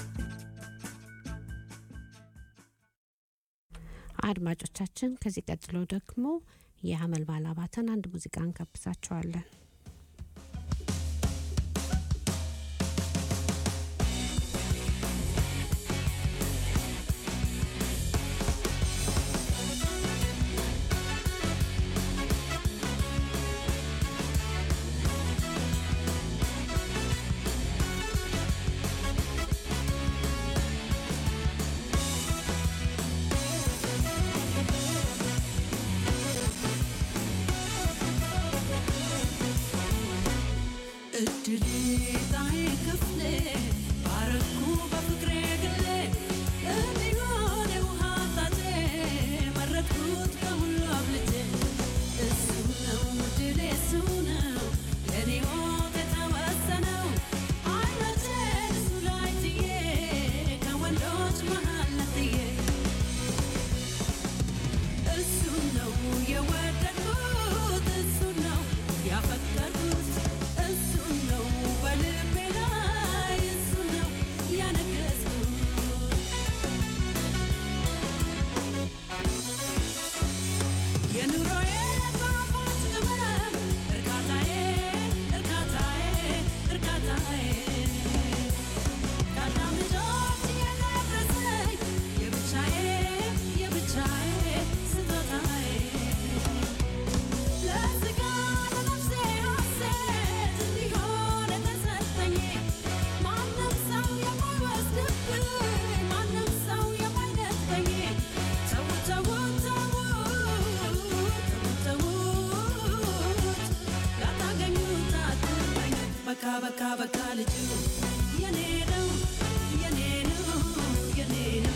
አድማጮቻችን ከዚህ ቀጥሎ ደግሞ የአመልማል አባተን አንድ ሙዚቃ እንጋብዛችኋለን። እድሌ ጣይ ክፍሌ ባረኩ በፍቅሬ ግሌ እንዲሆን የውሃ ጣቴ መረጥኩት ከሁሉ አብልጬ እሱ ነው እድሌ እሱ ነው የኔ ሞት የተወሰነው አይኖቼን እሱ ላይ ጥዬ ከወንዶች መሃል ነጥዬ እሱ ነው የወደድኩት እሱ ነው ያፈቀርኩት እሱ ነው በልቤ ላይ እሱ ነው ያነገስኩት የኑሮዬ ጣፋጭ ቅመም እርካታዬ እርካታዬ እርካታዬ ከአዳም ልጆች የደረሰኝ የብቻዬ የብቻዬ ስጦታዬ ለሥጋ ለነፍሴ ሐሴት እንዲሆን የተሰጠኝ ማንም ሰው የማይወስድብኝ ማንም ሰው የማይነጥቀኝ ተው ተው ተው ተዉት ላታገኙት አትመኝ በቃ በቃ በቃ ልጁ የኔ ነው የኔ ነው የኔ ነው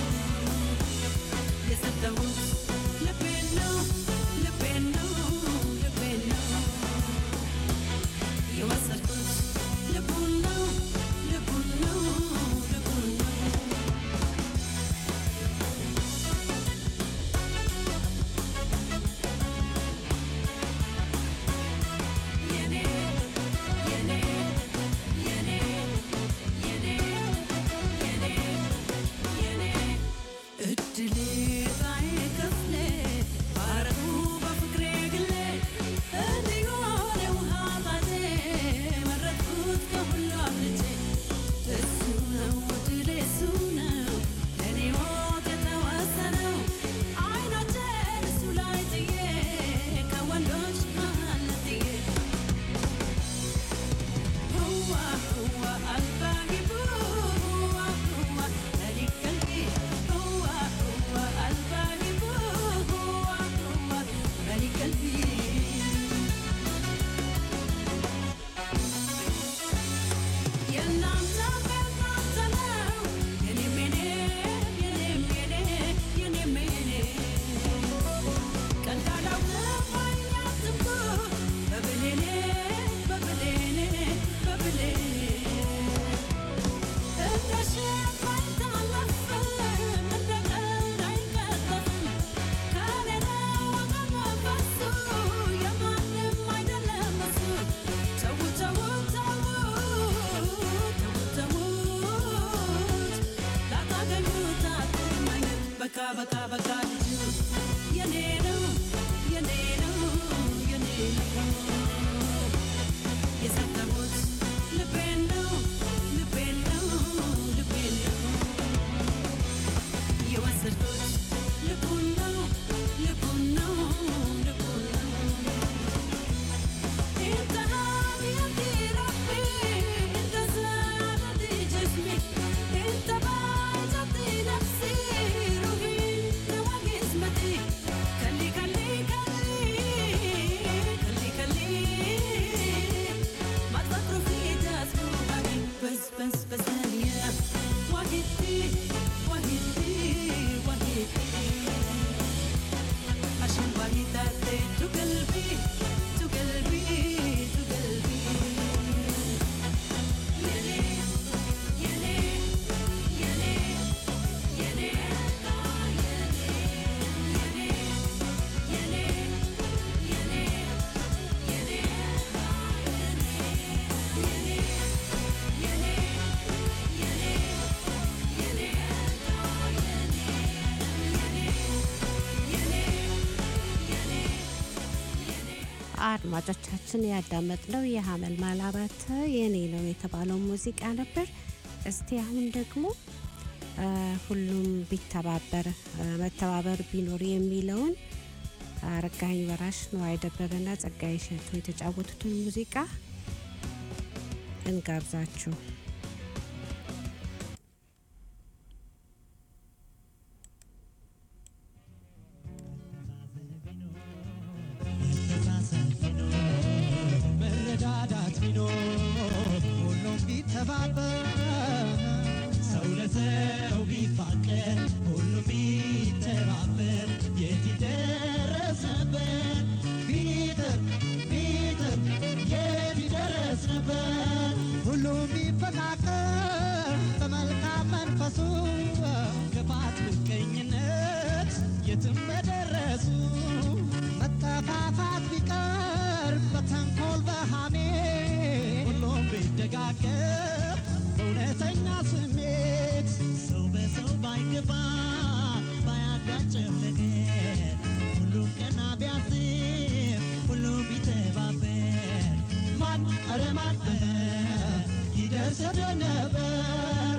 የሰጠሁት ልቤን ነው ልቤን ነው ልቤን ነው የወሰድኩት ልቡን ነው ልቡን ነው ልቡን ነው የኔ የኔ የኔ የኔ የኔ የኔ እድሌ ጣይ ክፍሌ ባረኩ በፍቅሬ ግሌ እንዲሆን የውሃ ጣቴ መረጥኩት ከሁሉ አብልጬ እሱ ነው እድሌ እሱ ነው ለኔ ሞት የተወሰነው አይኖቼን እሱ ላይ ጥዬ ከወንዶች መሃል ነጥዬ هو هو الباقي هو هو ملك قلبي هو هو الباقي هو هو ملك قلبي የእናንተ በእናንተ ነው የኔም የኔ የኔም የኔ የኔም የኔ ቀልዳላው ባይናትኩ በብሌኔ በብሌኔ በብሌኔ እንደ ሸማ አይታለፍም እንደ ቀልድ አይቀጠፍም ከኔ ነው ወገን መንፈሱ የማንም አይደለም እሱ ተው ተው ተው ተው ተውት ላታገኙት አትመኙት በቃ በቃ በቃ ልጁ የኔ ነው የኔ ነው የኔ ነው የሰጠሁት ልቤን ነው ልቤን ነው ልቤን ነው የወሰድኩት ልቡን ነው ልቡን ነው ልቡን ነው انت هادي ربي انت سعادتي جسمي انت باجتي نفسي روحي نواقي اسمتي كلي كلي كلي كلي كلي አድማጮቻችን ያዳመጥነው የሀመልማል አባተ የኔ ነው የተባለው ሙዚቃ ነበር። እስቲ አሁን ደግሞ አ፣ ሁሉም ቢተባበር አ፣ መተባበር ቢኖር የሚለውን አረጋኸኝ ወራሽ ነዋይ ደበበና ጸጋዬ እሸቱ የተጫወቱትን ሙዚቃ እንጋብዛችሁ። መረዳዳት ቢኖር ሁሉም ቢተባበር ሰው ለሰው ቢፋቀር ሁሉም ቢተባበር የት ይደረስ ነበር ቢጥር ቢጥር የት ይደረስ ነበር ሁሉም ቢፈቃቀር በመልካም መንፈሱ ክፋት ምቀኝነት የትም በደረሱ መጠፋፋት ቢቀር በተንኮል በሃሜ ሁሉም ቢደጋገፍ በእውነተኛ ስሜት ሰው በሰው ባይገባ ባያጋጭም ነገር ሁሉም ቀና ቢያስብ ሁሉም ቢተባበር ማን ኧረ ማን ይደርስ ነበር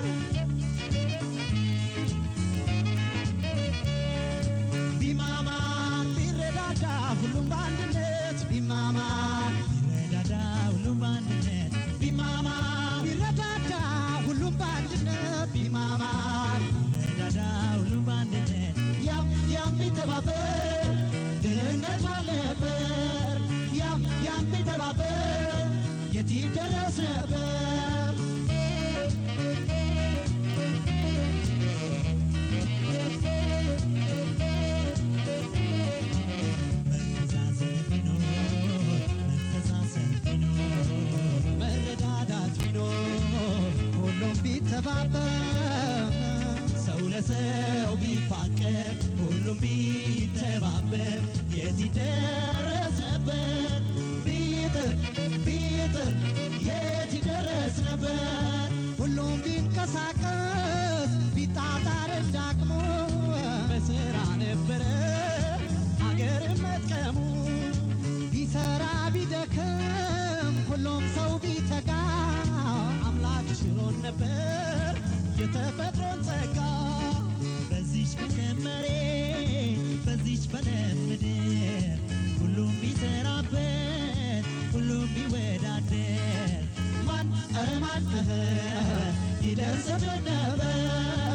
ቢማማር ቢረዳዳ ሁሉም በአንድነት ቢማማር ቢረዳዳ ሁሉም በአንድነት ቢማማር ቢረዳዳ ሁሉም በአንድነት ቢማማር ቢረዳዳ ሁሉም በአንድነት ያም ያም ቢተባበር ድህነት ባልነበር ያም ያም ቢተባበር የት ይደረስ ነበር መረዳዳት ቢኖር ሁሉም ቢተባበር ሰው ለሰው ቢፋቀር ሁሉም ቢተባበር የት ይደረስ ነበር ቢጥር ቢጥር የት ይደረስ ነበር ሁሉም ቢንቀሳቀስ ቢጣጣር እንዳቅሙ በስራ ነበረ ሀገር መጥቀሙ ቢሰራ ቢደክም ሁሉም ሰው ቢተጋ አምላክ ችሎን ነበር የተፈጥሮን ጸጋ በዚች በለም መሬት በዚች በለም ምድር ሁሉም ቢሰራበት ሁሉም ቢወዳደር ማን ኧረ ማን ይደርስብን ነበር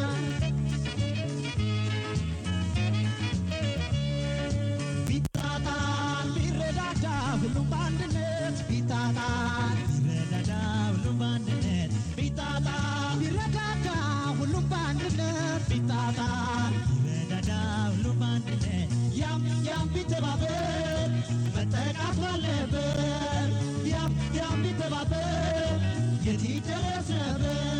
ቢጣጣን ቢረዳዳ ሁሉም በአንድነት ቢጣጣን ቢረዳዳ ሁሉም በአንድነት ቢጣጣን ቢረዳዳ ሁሉም በአንድነት ቢጣጣን ቢረዳዳ ሁሉም በአንድነት ያም ያም ቢተባበር መጠቃት ባለበት ያም ያም ቢተባበር የት ይደረስ ነበር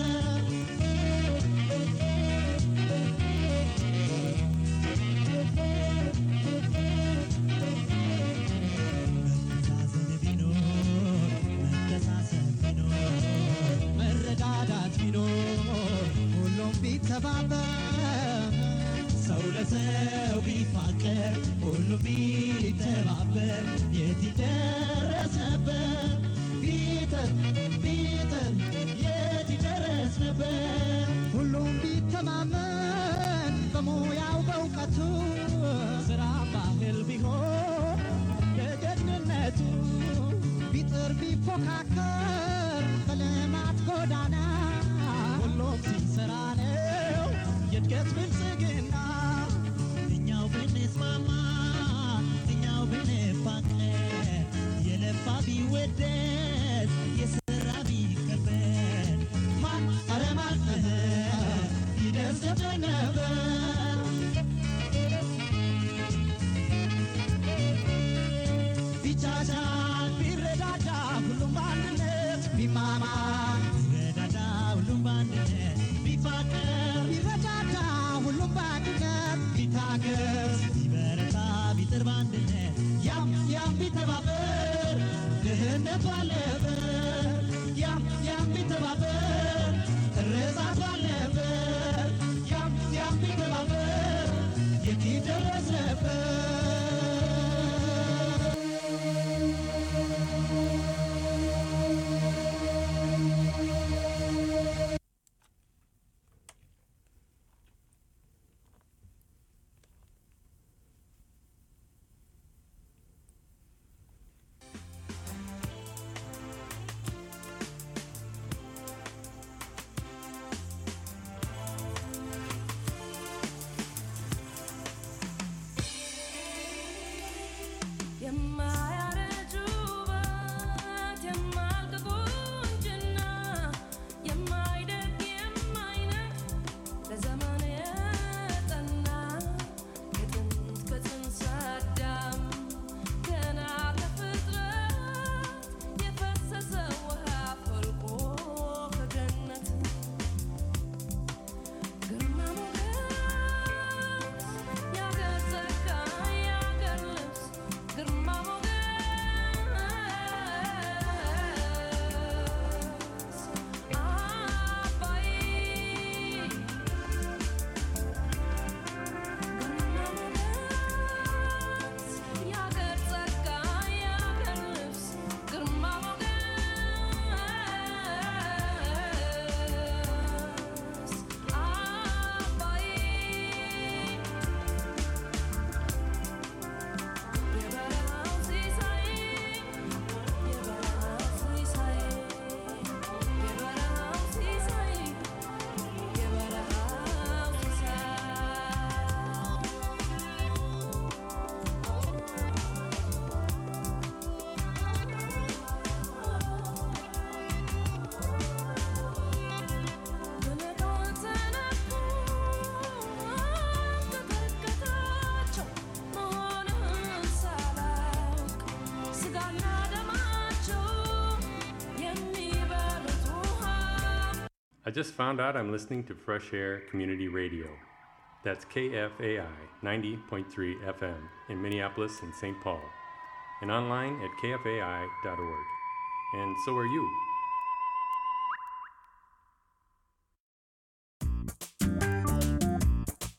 መረዳዳት ቢኖር ሁሉም ቢተባበር ሰው ለሰው ቢፋቀር ሁሉም ቢተባበር የት ይደረስ ነበር ቢጥር ቢጥር የት ይደረስ ነበር ሁሉም ቢተማመን በሙያው በእውቀቱ ስራ ባህል ቢሆን ደጀንነቱ ቢጥር ቢፎካከር በልማት ጎዳና ሁሉም ሲሰራ ነው የእድገት ብልጽግና እኛው ብንስማማ እኛው ብንፋቀር የለፋ ቢወደስ የሰራ ቢከበር ማን ኧረ ማን ይደርስብን ነበር ቢቻቻል ቢረዳዳ ሁሉም በአንድነት ቢማማር ቢረዳዳ ሁሉም በአንድነት ቢፋቀር ቢረዳዳ ሁሉም በአንድነት ቢታገዝ ቢበረታ ቢጥር በአንድነት ያም ያም ቢተባበር ድህነት ባለበት ያም ያም ቢተባበር እርዛት ባለበት ያም ያም ቢተባበር የት ይደረስ ነበር just found out I'm listening to Fresh Air Community Radio. That's KFAI 90.3 FM in Minneapolis and St. Paul, and online at kfai.org. And so are you.